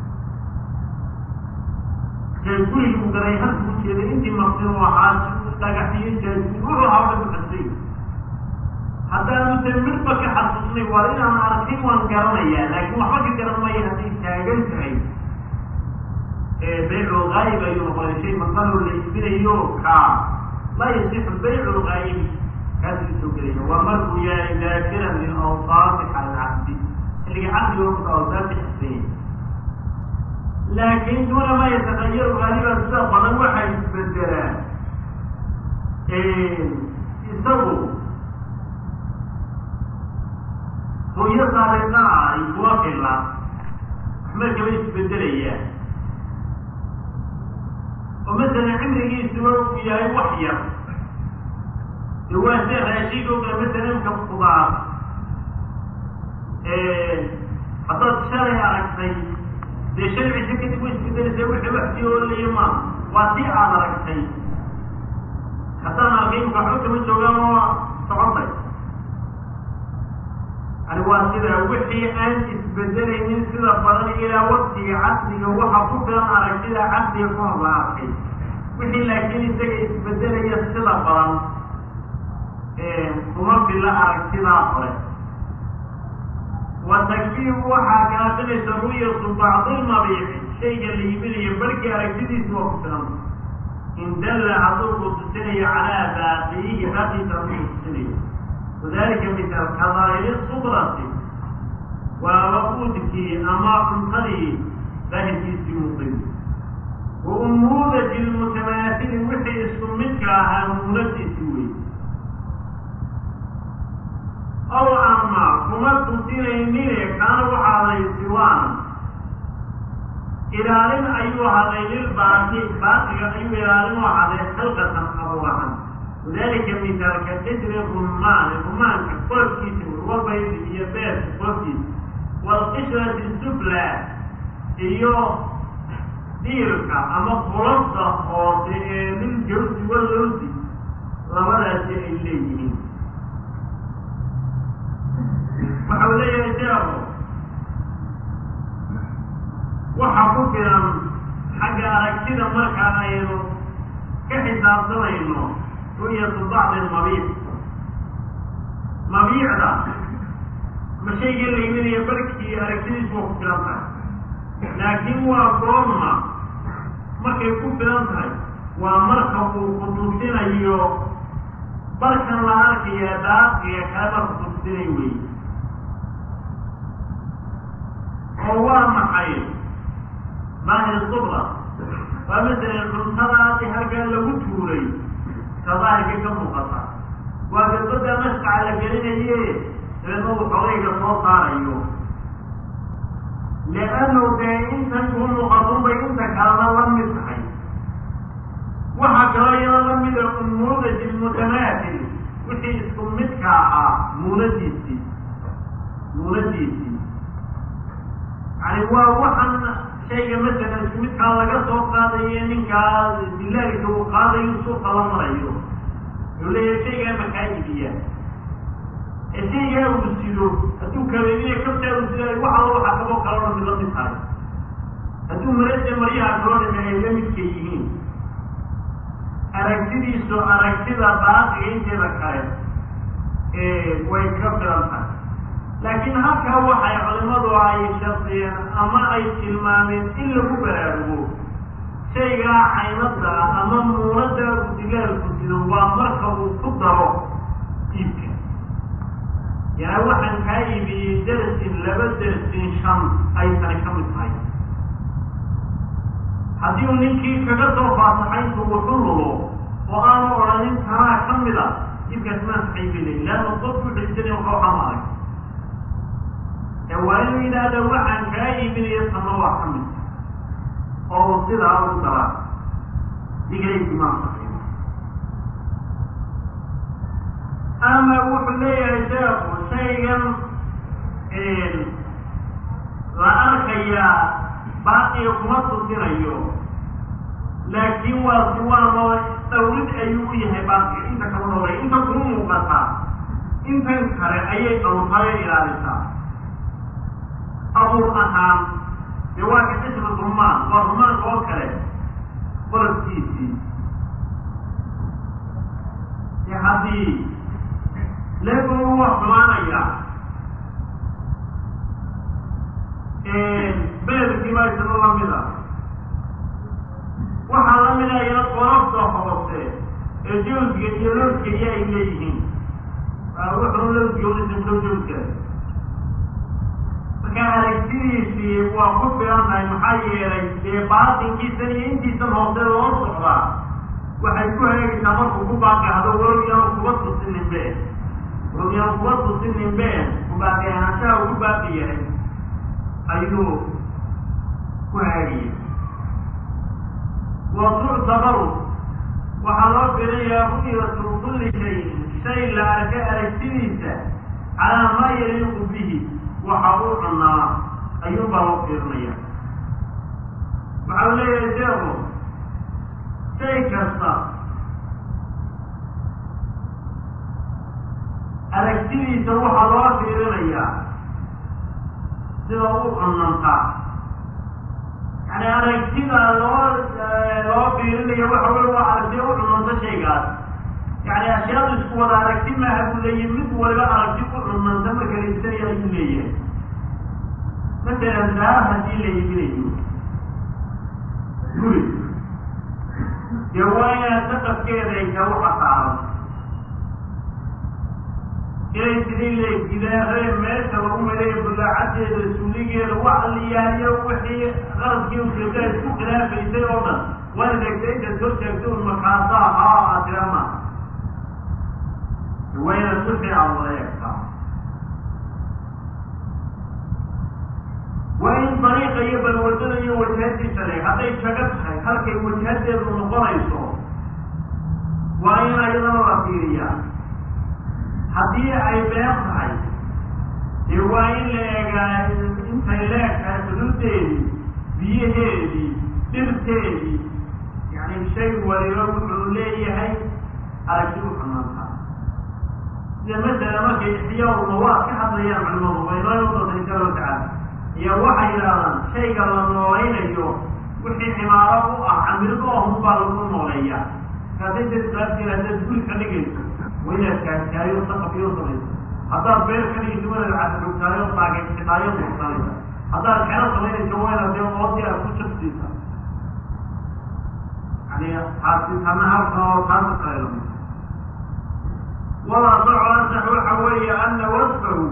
jaaguri uu garay halkuu jeeday intii maqsin u ahaa dhagaxiyo jaaguri wuxuu ahaa dhan xusay haddaanu de midba ka xasuusnay waa inaan arkin waan garanayaa laakiin waxba ka garan maya hadday taagan tahay baycu lgaayib ayuu noqonay shay maqaloo la iibinayo kaa laa yasixu baycu lgaayibi kaasuu soo gelaya waa markuu yahay daakiran lilawsaafi cala alcabdi xilliga caqdiga marka awsaafti xisaya laakin duuna maa yatagayaru gaaliban sida badan waxay isbedelaan isagu hooyo saaliqaa ay kuwa fila markaba isbedelayaan oo masalan cimrigiisuba uu yahay wax yar de waa se raashiga o kale masalan imka kudaar haddaad shalay aragtay dee shan cisho kadib way isbedelaysaa wixii wax sii oolaya ma waa tii aad aragtay haddaan arkay imka waxba kama joogaan oo socotay yani waa sida wixii aan isbedelaynin sida badan ilaa waktiga caqdiga waxa ku filan aragtida caqdiga ka hor la arkay wixii laakiin isaga isbedelaya sida badan kuma fila aragtidaa hore wa takfiir waxaa kaafinaysa ru'yatu bacdilmabiici shayga la iibinayo barkii aragtidiisa waa ku filan in dalla hadduu ku tusinayo calaa baaqiyihi baaqiisa hadduu ku tusinayo wadalika misal kadaahiri subrati waa waquudkii ama cuntadii daahirkiisii muuqay wa umuudaji lmutamaasili wixii isku midka ahaa muunadiisi wey ow ama kuma tusinaynine kaana waxaaday siwaan ilaalin ayuu haday lilbaaqi baaqiga ayuu ilaalin u haday khalqatan abuurahan wadalika misaalka qisri rumaani rumaanka qolofkiisa wabaydi iyo beerka qolofkiisa waalqishrati sufla iyo diirka ama qolofta hoose ee liljawsi walowsi labadaasi ay leeyihiin waxau leeyahay sheekhu waxa ku filan xagga aragtida marka aynu ka xisaabsanayno ru'yatu bacdi mabiic mabiicda ma shayga la iminaya barkii aragtidiisu waa ku filan tahay laakiin waa goorma markay ku filan tahay waa marka uu kutusinayo barkan la arkaya daaqiga kaleba kutusinay wey oo waa maxay daahir subra waa masalan cuntadaasi halkaa lagu tuuray ka daahirka ka muuqata waa gabadda masqaca la gelinaye dabeedna uu xogayga soo saarayo liannu dee intan kuu muuqatun bay inta kalena la mid tahay waxaa kaloo iyada la mida umuudaj ilmutamaatil wixii isku midka ahaa muunadiisii muunadiisii yani waa waxan shayga masalan isku midkaa laga soo qaadayo ninkaa dilaalka uu qaadayo suuqa la marayo wuxuu leeyahay shaygaa makaa idiya ee shaygaa uu sido hadduu kabeeniya kabtaa uu sido wax allo waxa kaboo kaloo dhan mid la mid tahay hadduu marada maryaha kaloo dhami ay la midka yihiin aragtidiisu aragtida baaqiga inteeda kale way ka filan tahay laakiin halkaa waxay culimadu ay shardiyeen ama ay tilmaameen in lagu baraarugo shaygaa caynada ama muunada uu dilaalku sido waa marka uu ku daro iibka yani waxaan kaa iibiyey dersin laba dersin shan ay tani ka mid tahay haddii uu ninkii kaga soo faasaxay intu wuxu lulo oo aanu odhanin tanaa ka mid a iibkaas maa saxiibinay leanna qofku xilsanay waxa waxaa ma arag ee waa inuu yidhaahda waxaan kaa iibinaya tama waa ka mid oo uu sidaa ugu daraa digaysi maa saxiibo ama wuxuu leeyahay sheekhu shaygan la arkayaa baaqiga kuma tusinayo laakiin waa siwaanoo dawlid ayuu u yahay baaqiga inta kala dhowray inta kuma muuqataa intan kale ayay dhowrtayo ilaalisaa abuur ahaan dee waa ka qisma rumaan waa rumaanka oo kale qolofkiisii dee haddii leebuu waa xumaanaya beelkii baa isna lamida waxaa la mida iyana qolofta hoose ee jawsga iyo lowskaiyo ay leeyihiin wuxuu lowsga ulisimlo jawska marka aragtidiisii waa ku filan tahay maxaa yeelay dee baatinkiisan iyo intiisan hoose loo socdaa waxay ku hagaagaysaa markuu ku baaqihdo walow yaanu kuba tusininbe walow yaanu kuba tusininbe kubaaqi ahaanshaha ugu baaqi yahay ayuu ku hagaagaya wa tuctabaru waxaa loo filayaa ru'yatu kulli shayin shay la arkay aragtidiisa calaa maa yaliiqu bihi waxa uu cunaa ayuunbaa loo fiirinaya waxau leeyahay sheekhu shay kasta aragtidiisa waxaa loo fiirinayaa sida u cunantaa yani aragtida loo loo fiirinaya waxa wey waa aragtiya u cunanta shaygaas yani ashyaadu isku wada aragti maaha buu leeyahy mid waliba aragti ku cunanta marka la iibsanaya ayuu leeyahay masalan daar haddii la iibinayo guri dee waa inaad saqafkeeda aytaa waxa saaran inay sidii la gidaaree meesha lagu mareeyo bulaacadeeda suuligeeda wax liyaaliyo wixii qaradkii ujeeda isku khilaafaysay oo dhan waa degtay intaad soo sheegto un makaasaa haa atirama waa inaad wixii aad wada eegtaa waa in dariiqa iyo balwadada iyo wajahadiisa le hadday jago tahay halkay wajahadeedu noqonayso waa in ayadana la fiiriyaa haddii ay been tahay dee waa in la eegaa intay leegtahay xuduudeedii biyaheedii dhirteedii yani shay waliba wuxuu leeyahay aragti u ixyaaulmawaad ka hadlayaan culimadu way noo doonta insha allahu tacaala iyo waxay yidhahdaan shayga la noolaynayo wixii cimaaro u ah camirdo ahun baa lagu nooleeya kaasay dadqaadkeeda haddaad guri ka dhigayso waa inaad kaagtaayo saqafiyo samayso haddaad beer ka dhigayso waa inaad casrugtaayo taagaysidhaayo muusanaysa haddaad xero samaynayso waa inaad dee oodii aad ku jabsiisa yani taasi tana halkan oo taasa kale lamid wala soco ansax waxa weeye ana wasfahu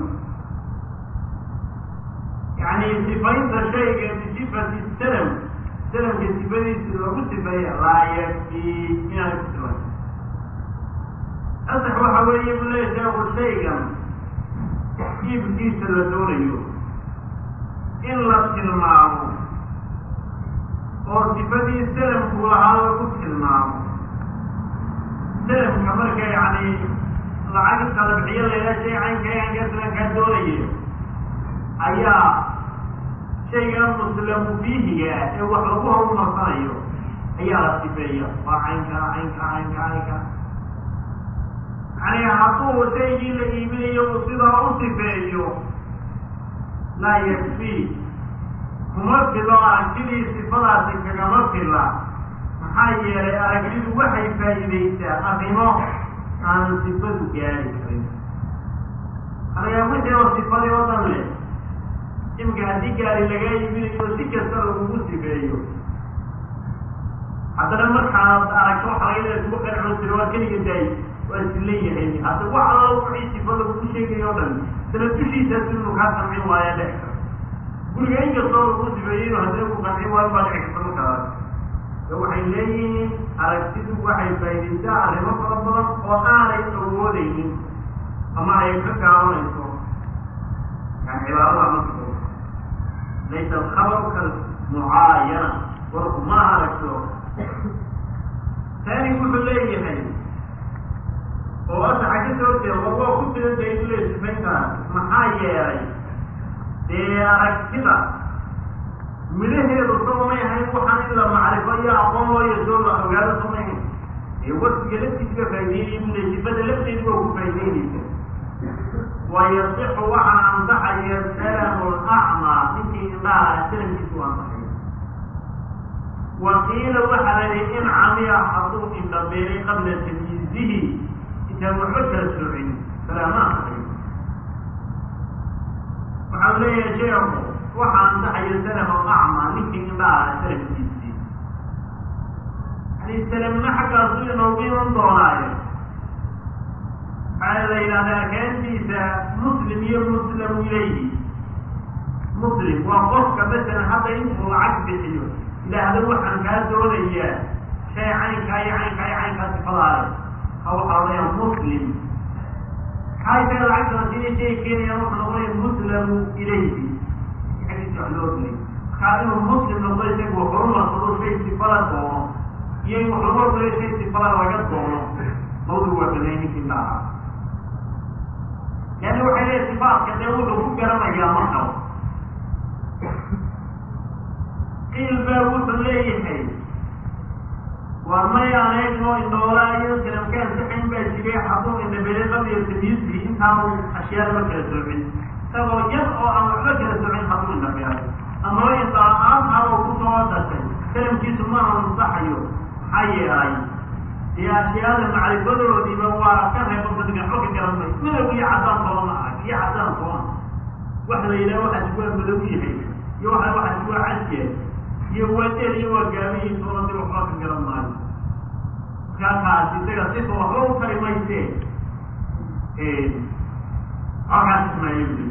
yani sifaynta shayga bisifati salam salamka sifadiisi lagu sifeeya laa yakfii inaanay ku sifayn ansax waxa weeye bu leeya sheeku shaygan iibkiisa la doonayo in la tilmaamo oo sifadii salamku lahaa lagu tilmaamo salamka marka yani lacag talabxiyo layla shay caynka caynka salamkaa doonaya ayaa shaygan muslamu fiihiga ee wax lagu horumarsanayo ayaa la sifeeya waa caynka caynka caynka caynka yani hadduu shaygii la iibinayo uu sidaa u sifeeyo laa yakfii kuma filo aragtidii sifadaasi kagama fila maxaa yeelay aragtidu waxay faa'iidaysaa arrimo aan sifadu gaari karin anaga wixii oo sifadii oo dhan leh imika haddii gaari lagaa iibinayo si kasta lagugu sifeeyo haddana markaad aragto waxa laga leeya kugu qanco jiro waa keliga daay waa isleeyahay hadda wax alla wixii sifada lagu sheegayo o dhan sana dushiisaas inuu kaa qancin waayo dhex kara guriga inkastoo lagu sifeeyey inu haddii ku qancin waayo baa dhici karta markaas waxay leeyihiin aragtidu waxay faa'iidaysaa arrimo fara badan oo aanay awoodaynin ama ay ka gaabanayso yani cibaarada marka laysa alkhabaru kalmucaayana warku ma aragto taani wuxuu leeyahay oo asaxa ka soo jeeda war waa ku filan tahay inuu leeya sifayntaas maxaa yeelay dee aragtida midhaheedu soo may ahayn waxaan in la macrifo iyo aqoon loo yeesoo la ogaado soo may ahayn ee wasfiga laftiisa faa'ideynaya bule sifada lafteedu waa ku faa'ideynaysa wayasixu waxaa ansaxaya salamu lacmaa ninkii indhaha salamkiisu ansaxaya waqiila waxaa la yihi in camiya hadduu indhabeelay qabla tamyiizihi intaan waxba kala soocin salaama ansaxayo waxau leeyahay sheekhu waxaa ansaxaya salam alacmaa ninkii indhaha salamkiisii yani salamna xaggaasu inoogu iman doonaayo waxaa la yidhahda arkaantiisa muslim iyo muslam ilayhi muslim waa qofka masalan hadda intuu lacag bixiyo ilaahda waxaan kaa doonayaa shay caynkaa iyo caynkaa iyo caynkaa sifadaale ha waxaa odhanayaa muslim maxaa isaga lacagtana sida shay keenayaan wuxuu noqonaya muslamu ilayhi xaggiisa wax loo dilay markaa inuu muslim noqdo isagu horumarsado shay sifada doono iyo in wax lagu hormariyo shay sifada laga doono mawdu waa banay ninkii laaha yani waxay leeyahy sifaatka dee wuxuu ku garanayaa markaba qiil baa wuxuu leeyahay war mayaan eegno indhoolaa iyo salamka ansixayn baa jiray hadduu indhabele qabiyo tamyiizii intaanu ashyaada ma kala soocin isagoo yar oo aan waxba kala soocin hadduu indhabeelay amaba indhala-aan hadoo kusoo dashay salamkiisu ma ansaxayo maxaa yeelay dee ashyaada macrifadoodiiba waa ka reebo fadiga waxba ka garan may madow iyo caddaan toona arag iyo caddaan toona wax la yidhaha waxaas waa madow yahay iyo waa waxaas waa casyahay iyo waa deel iyo waa gaamiyi toona dib waxba ka garan maayo markaa kaas isaga sifa waxba u tari mayse halkaas ismaayo buli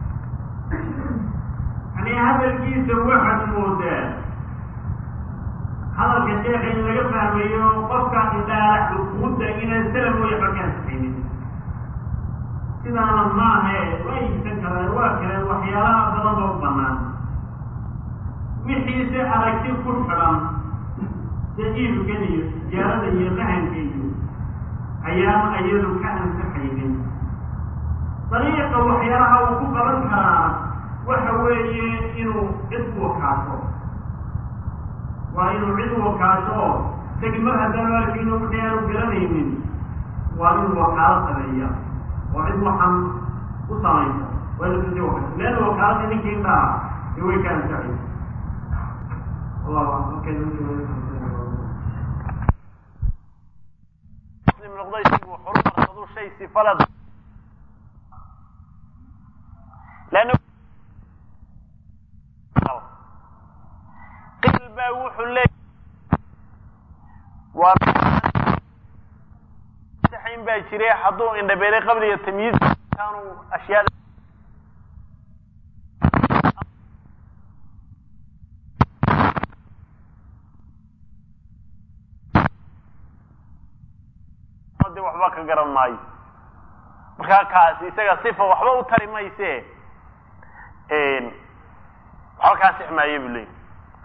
yani hadalkiisa waxaad moodaa hadalka sheekha in laga fahmayo qofka indhaala xukuudda inaan salam mooya waxba ka ansixaynin sidaana maahe waa iibsan karaan waa kaleen waxyaalaha badan oo banaan wixiise aragti ku xidhan sida iibkan iyo tijaarada iyo mahanka iyo ayaan ayadu ka ansixaynin dariiqa waxyaalaha uu ku qaban karaa waxa weeye inuu cid u wakaaso waa inuu cid u wakaaso oo isagi mar haddaan arkin wixii aanu garanaynin waa inuu wakaalo sameeya oo cid waxaan u samaysa waa la tusiye wakati leanna wakaaladii ninkii indhaha ee way ka ansaxaysa wallahu aclam markay muslim noqday isagu horumarsadu shay sifalad leanna qil baa wuxuu leeyahy waa saxayn baa jiray hadduu indhabeelay qabliga tamyiiz kaanu ashyaada de waxba ka garan maayo markaa kaasi isaga sifa waxba u tari mayse waxba kaa six maayo buu leeyay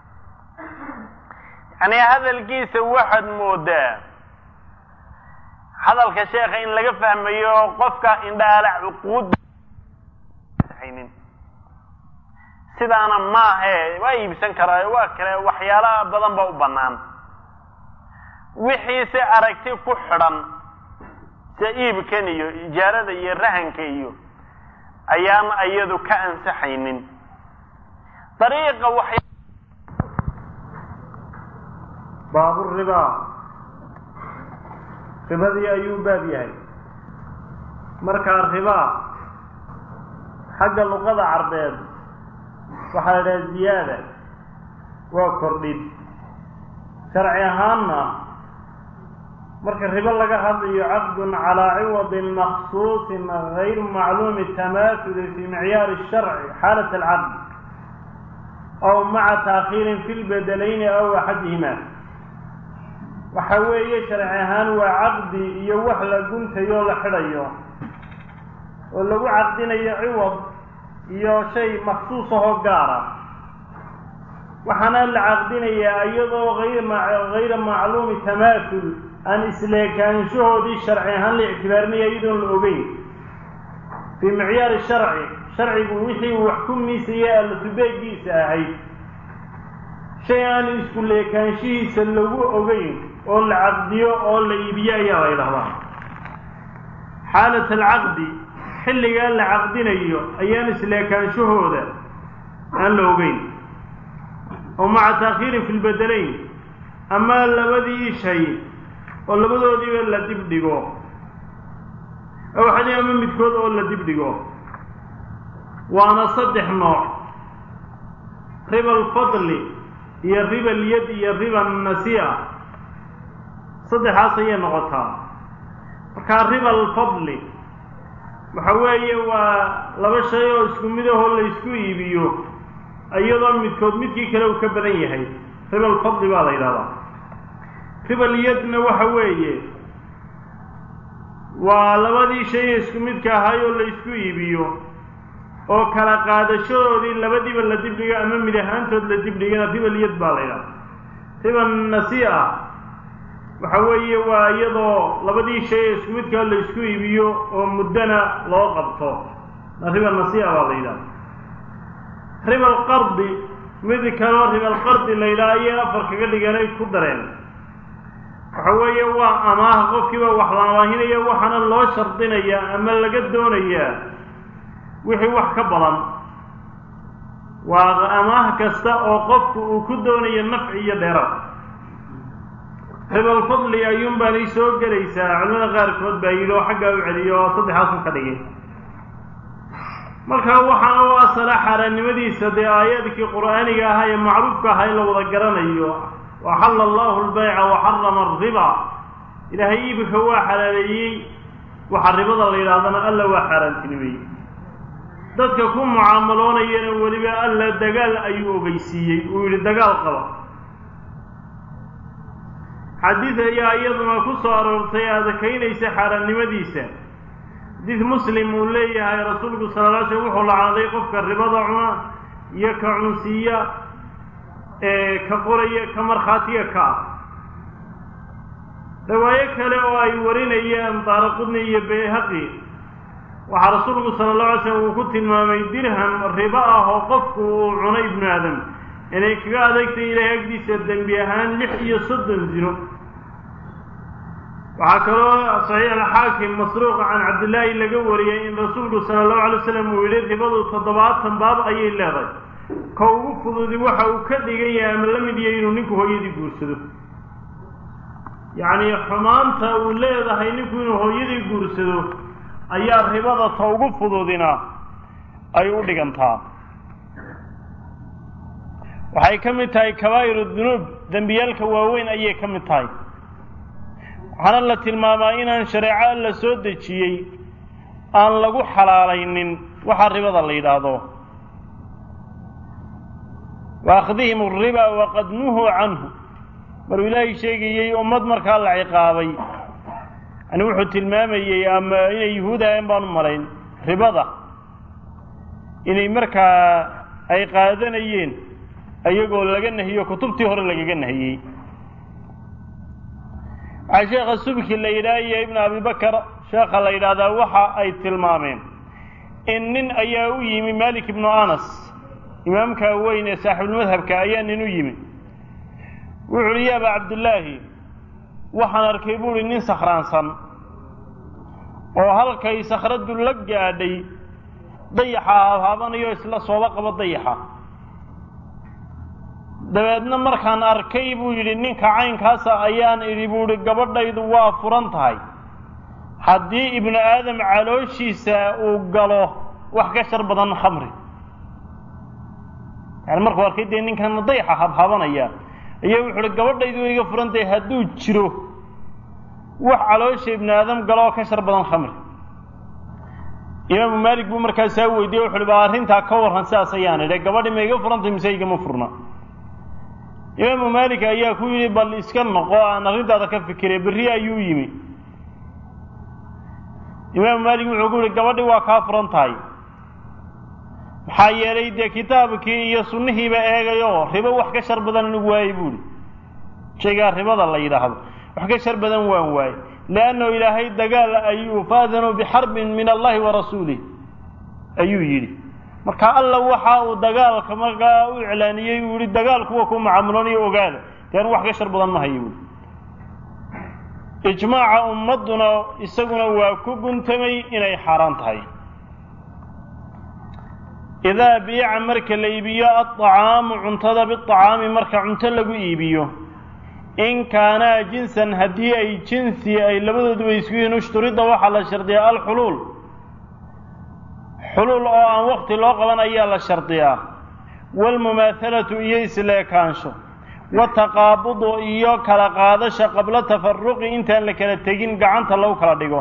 yani hadalkiisa waxaad moodaa hadalka sheekha in laga fahmayo qofka indhaala cuquud haynin sidaana maahe waa iibsan karaa waa kale waxyaalaha badan ba u bannaan wixiise aragti ku xidhan sida iibkan iyo ijaarada iyo rahanka iyo ayaan iyadu ka ansaxaynin dariiqa waxay baaburiba ribadii ayuu baab yahay markaa riba xagga luqada carbeed waxaa la idhaha ziyaada waa kordhin sharci ahaanna marka ribo laga hadlayo caqdun calaa ciwadin maksuusin gayr macluumi tamaasuli fi micyaari sharci xaalat alcaqd aw maca taakhiirin fi lbedelayni aw axadihima waxa weeye sharci ahaan waa caqdi iyo wax la guntayo o la xidhayo oo lagu caqdinayo ciwad iyo shay maksuus ahoo gaara waxaana la caqdinayaa iyadoo ayr hayra macluumi tamaasul aan isleekaanshahoodii sharci ahaan la ictibaarinaya iyadoon la ogeyn fii micyaari sharci sharcigu wixii uu wax ku miisaya allatubeegiisa ahayd shay aan isku leekaanshihiisa lagu ogeyn oo la caqdiyo oo la iibiyo ayaa la ydhahdaa xaalat alcaqdi xilligaa la caqdinayo ayaan isleekaanshahooda aan la ogeyn oo maca taakhiirin fi lbedelayn ama labadii shay oo labadoodiiba la dib dhigo aw xadi ama midkood oo la dib dhigo waana saddex nooc riba alfadli iyo riba alyad iyo riba annasiya saddexaas ayay noqotaa markaa riba alfadli waxa weeye waa laba shay oo isku mid ahoo la ysku iibiyo iyadoo midkood midkii kale uu ka badan yahay riba alfadli baa la yidhahdaa riba alyadna waxa weeye waa labadii shay ee isku midka ahay oo la ysku iibiyo oo kala qaadashadoodii labadiiba la dibdhigo ama mid ahaantood la dibdhigana riba alyad baa la yidhahdaa riba nasi'a waxa weeye waa iyadoo labadii shay ee isku midkaa la ysku iibiyo oo muddana loo qabto riba nasi'a baa la yidhahda riba alqardi mid kaloo riba alqardi la yidhaha ayay afar kaga dhiganay ku dareen waxa weeye waa amaaha qofkiiba wax la amaahinaya waxaana loo shardinayaa ama laga doonayaa wixii wax ka badan waa amaah kasta oo qofku uu ku doonayo nafci iyo dheeraad ribalfadli ayuun baanay soo gelaysaa culimada qaarkood baa yidhi oo xaggaa u celiyo oo saddexaasun ka dhigay marka waxaana u asala xaaraannimadiisa dee aayaadkii qur'aaniga ahaa ee macruufka ahaa in la wada garanayo waxalla allahu albayca wa xarama alriba ilaahay iibika waa xalaaleeyey waxa ribada la yidhahdana alla waa xaaraantinimeeyey dadka ku mucaamaloonayana weliba alla dagaal ayuu ogeysiiyey uu yidhi dagaal qaba xadiid ayaa iyaduna ku soo aroortay adakaynaysa xaaraannimadiisa xadiid muslim uu leeyahay rasuulku sala la slam wuxuu lacaaday qofka ribada cuna iyo ka cunsiiya ee ka qoraya ka markhaatiga ka ah riwaayo kale oo ay warinayaan daaraqudni iyo bayhaqi waxaa rasuulku sala allahu alay slam uu ku tilmaamay dirham ribo ah oo qofku uu cunay ibnu aadam inay kaga adagtay ilaahay agdiisa dembi ahaan lix iyo soddon zino waxaa kaloo saxiix alxaakim masruuqa can cabdillaahi laga wariyey in rasuulku sala allahu alay wasalam uu yihi ribadu toddobaatan baab ayay leedahay ka ugu fududi waxa uu ka dhigan yahay ama la mid yahay inuu ninku hooyadii guursado yacni xumaanta uu leedahay ninku inuu hooyadii guursado ayaa ribada ta ugu fududina ay u dhigantaa waxay ka mid tahay kabaa'iru dunuub dembiyaalka waaweyn ayay ka mid tahay waxaana la tilmaamaa inaan shareeco alla soo dejiyey aan lagu xalaalaynin waxaa ribada la yidhaahdo wa akhdihim alriba waqad nuhuu canhu maruu ilaahay sheegayey ummad markaa la ciqaabay yani wuxuu tilmaamayey ama inay yuhuud ahayn baan u malayn ribada inay markaa ay qaadanayeen ayagoo laga nahiyo kutubtii hore lagaga nahiyey waxaa sheekha subki la yidhaha iyo ibn abibakar sheekha la yidhaahdaa waxa ay tilmaameen in nin ayaa u yimi malik ibnu anas imaamka weyn ee saaxibulmadhabka ayaa nin u yimi wuxu uhi ya aba cabdillaahi waxaan arkay buuhi nin sakhraansan oo halkay sakhradu la gaadhay dayaxa haabhaabanayo isla sooba qabo dayaxa dabeedna markaan arkay buu yidhi ninka caynkaasa ayaan idhi buu ihi gabadhaydu waa furan tahay haddii ibnu aadam calooshiisa uu galo wax ka shar badan khamri yani markuu arkay dee ninkan dayaxa habhabanaya ayaa wuxu uhi gabadhaydu way iga furan tahay hadduu jiro wax caloosha ibnu aadam galo oo ka shar badan khamri imaamu maalik buu markaasaa weydiye wuxu uhi ba arrintaa ka warran sidaas ayaan idhi gabadhi ma iga furan tahay mise igama furna imaamu maalik ayaa ku yidhi bal iska noqo aan arrintaada ka fikiray berri ayuu yimi imaamu maalik wuxuu ku yihi gabadhi waa kaa furan tahay maxaa yeelay dee kitaabkii iyo sunnihiiba eegayo ribo wax ka shar badan anigu waayey buuhi shaygaa ribada la yidhaahdo wax ka shar badan waan waayey leannahu ilaahay dagaal ayuu faadanuu bixarbin min allahi wa rasuulih ayuu yidhi marka alla waxa uu dagaalka markaa u iclaaniyey uu yihi dagaal kuwa ku macaamulanayo ogaada dee anu wax ka shar badan ma hayo buui ijmaaca ummadduna isaguna waa ku guntamay inay xaaraan tahay idaa biica marka la iibiyo aطacaamu cuntada biطacaami marka cunto lagu iibiyo in kaanaa jinsan haddii ay jinsi ay labadooduba isku yihiin ushturida waxaa la shardiyaa alxuluul xuluul oo aan wakti loo qaban ayaa la shardiyaa waalmumaahalatu iyo isleekaansho wataqaabudu iyo kala qaadasha qabla tafaruqi intaan la kala tegin gacanta lagu kala dhigo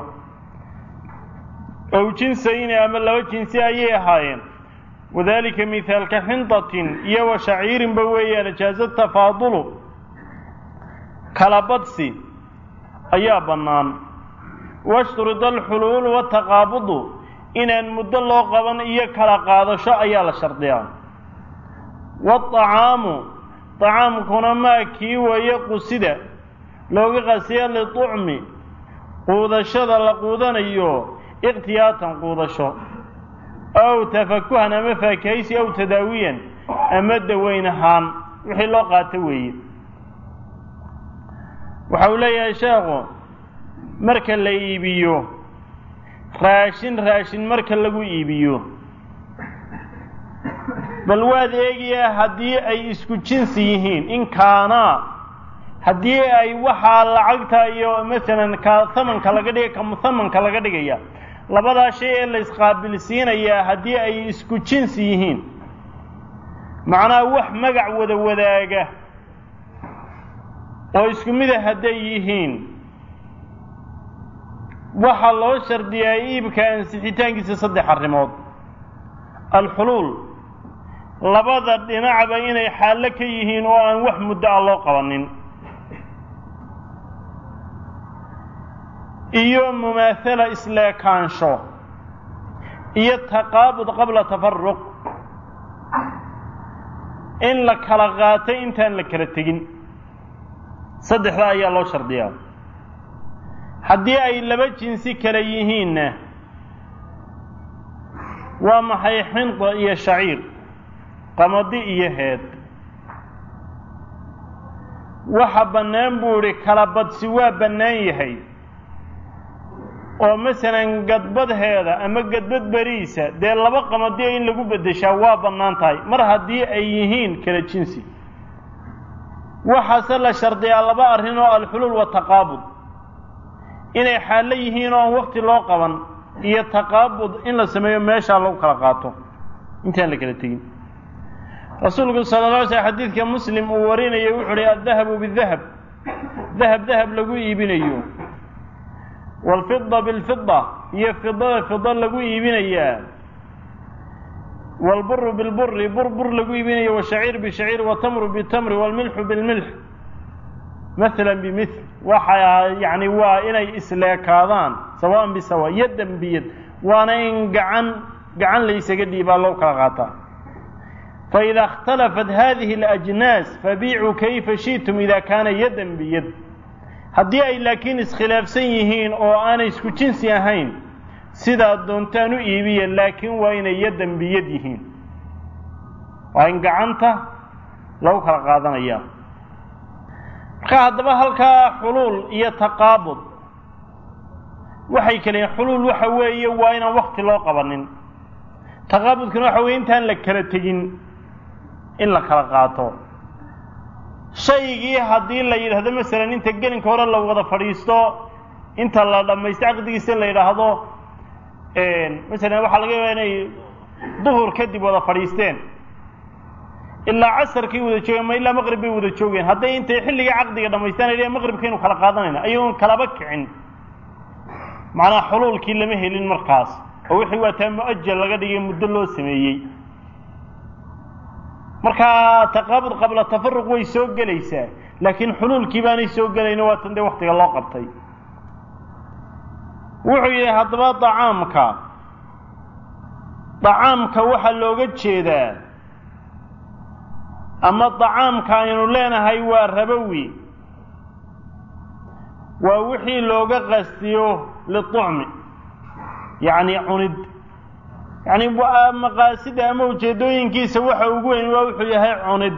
ow jinsayni ama laba jinsi ayay ahaayeen wadalika mihaalka xindatin iyo wa shaciirinba weeyaan jaaza tafaadulu kala badsi ayaa bannaan washturida alxuluulu wataqaabudu inaan muddo loo qaban iyo kala qaadasho ayaa la shardiyaa waطacaamu طacaamkuna maa kii weeye qusida looga qasiya liطucmi quudashada la quudanayo ikhtiyaatan quudasho aw tafakuhan ama faakahaysi aw tadaawiyan ama daweyn ahaan wixii loo qaato weeye waxa uu leeyahay sheekhu marka la iibiyo raashin raashin marka lagu iibiyo bal waad eegayaa haddii ay isku jinsi yihiin in kaanaa haddii ay waxaa lacagta iyo masalan ka hamanka laga dhiga ka muhamanka laga dhigaya labadaa shay ee la isqaabilsiinayaa haddii ay isku jinsi yihiin macnaha wax magac wada wadaaga oo isku mida hadday yihiin waxaa loo shardiyaa iibka ansixitaankiisa saddex arrimood alxuluul labada dhinacba inay xaallo ka yihiin oo aan wax muddo ah loo qabanin iyo mumaathala isleekaansho iyo taqaabud qabla tafaruq in la kala qaatay intaan la kala tegin saddexdaa ayaa loo shardiyaa haddii ay laba jinsi kale yihiinna waa maxay xinda iyo shaciir qamadi iyo heed waxa bannaan buu idhi kala badsi waa bannaan yahay oo masalan gadbadheeda ama gadbad beriisa dee laba qamadiyo in lagu beddeshaa waa bannaan tahay mar haddii ay yihiin kala jinsi waxaase la shardiyaa laba arrin oo alxuluul wataqaabud inay xaallo yihiin oo aan wakti loo qaban iyo taqaabud in la sameeyo meeshaa lagu kala qaato intaan la kala tegin rasuulku sala la alay slam xadiidka muslim uu warinayo wuxu uhi addahabu bidahab dahab dahab lagu iibinayo waalfida bilfida iyo fidada fida lagu iibinayaa waalburu bilburi bur bur lagu iibinayo washaciir bishaciir watamru bitamri waalmilxu bilmilx maala bimil waxa yani waa inay isleekaadaan sawaan bisawa yadan biyad waana in gacan gacan laysaga dhiibaa loo kala qaataa faida اkhtalafat hadihi اlajnaas fabiicuu kayfa shi'tum ida kaana yadan biyad haddii ay laakiin iskhilaafsan yihiin oo aanay isku jinsi ahayn sidaad doontaan u iibiya laakiin waa inay yadan biyad yihiin waa in gacanta lagu kala qaadanaya marka haddaba halkaa xuluul iyo taqaabud waxay kaleyiin xuluul waxa weeye waa inaan wakti loo qabanin taqaabudkuna waxa weye intaan la kala tegin in la kala qaato shaygii haddii la yidhaahdo masalan inta gelinka hore la wada fadhiisto inta la dhammaysto caqdigiisa la yidhaahdo masalan waxaa laga yaabaa inay duhur kadib wada fadhiisteen ilaa casarkay wada joogeen ma ilaa maqrib bay wada joogeen hadday intay xilligii caqdiga dhamaystaan ay maqribkaynu kala qaadanayna ayagoon kalaba kicin macnaha xuluulkii lama helin markaas oo wixii waa taa mu-ajal laga dhigay muddo loo sameeyey markaa taqaabud qabla tafaruq way soo gelaysaa laakiin xuluulkii baanay soo gelayno waa tan dee waktiga loo qabtay wuxuu yidhi haddaba dacaamka dacaamka waxaa looga jeedaa ama dacaamka aynu leenahay waa rabowi waa wixii looga qastiyo liطucmi yacni cunid yacni maqaasida ama ujeeddooyinkiisa waxa ugu weyn waa wuxuu yahay cunid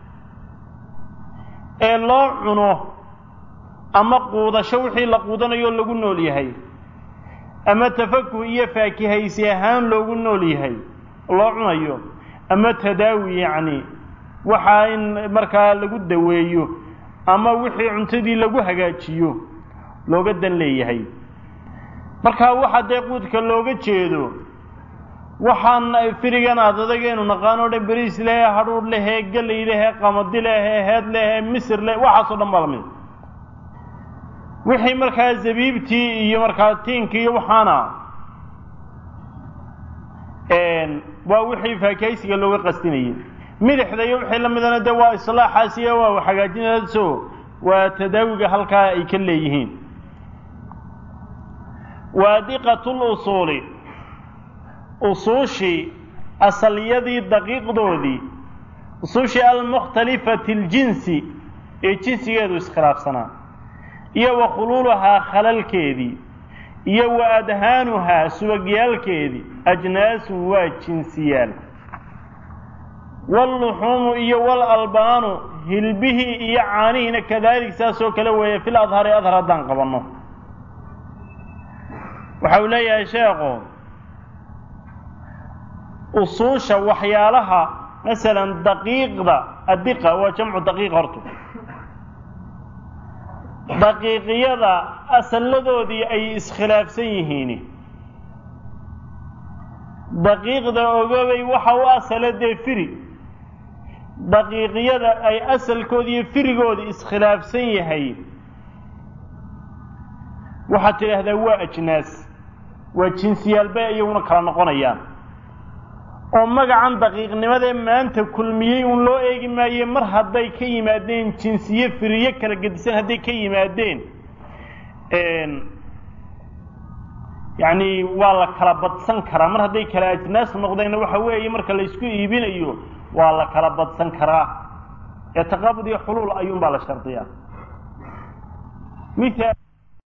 ee loo cuno ama quudasho wixii la quudanayo lagu nool yahay ama tafakuh iyo faakihaysi ahaan loogu nool yahay loo cunayo ama tadaawi yacni waxaa in markaa lagu daweeyo ama wixii cuntadii lagu hagaajiyo looga dan leeyahay markaa waxa dee quudka looga jeedo waxaan firigan aad adagaynu naqaano dhan beriis lehe hadhuudh lehe gelay lehe qamadi lehe heed lehe misir le waxaasoo dhan baa lamid wixii markaa zabiibtii iyo markaa tiinkii iyo waxaana waa wixii faakahaysiga looga qastinayay midixda iyo wixii la midana dee waa islaaxaas iyo waa hagaajinaaso waa tadaawiga halkaa ay ka leeyihiin waadiqat lusuuli usuushii asalyadii daqiiqdoodii usuushii almukhtalifati اljinsi ee jinsigeedu iskhilaafsanaa iyo wa khuluuluhaa khalalkeedii iyo wa adhaanuhaa subagyaalkeedii ajnaasun waa jinsiyaal wاlluxuumu iyo walalbaanu hilbihii iyo caanihiina kadalik saasoo kale weeye fil adhari adhar haddaan qabanno waxa uu leeyahay sheekhu usuusha waxyaalaha masalan daqiiqda addiqa waa jamcu daqiiq horta daqiiqiyada asalladoodii ay iskhilaafsan yihiin daqiiqda ogobay waxa u asala dee firi daqiiqiyada ay asalkoodi iyo firigooda iskhilaafsan yahay waxaad tidhaahdaa waa ajnaas waa jinsiyaal bay iyaguna kala noqonayaan oo magacan daqiiqnimadee maanta kulmiyey uun loo eegi maaye mar hadday ka yimaadeen jinsiye firiye kala gedisan hadday ka yimaadeen yacni waa la kala badsan karaa mar hadday kala ajnaas noqdeenna waxa weeye marka la isku iibinayo waa la kala badsan karaa ee taqaabud iyo xuluul ayuun baa la shardiyaa mithaal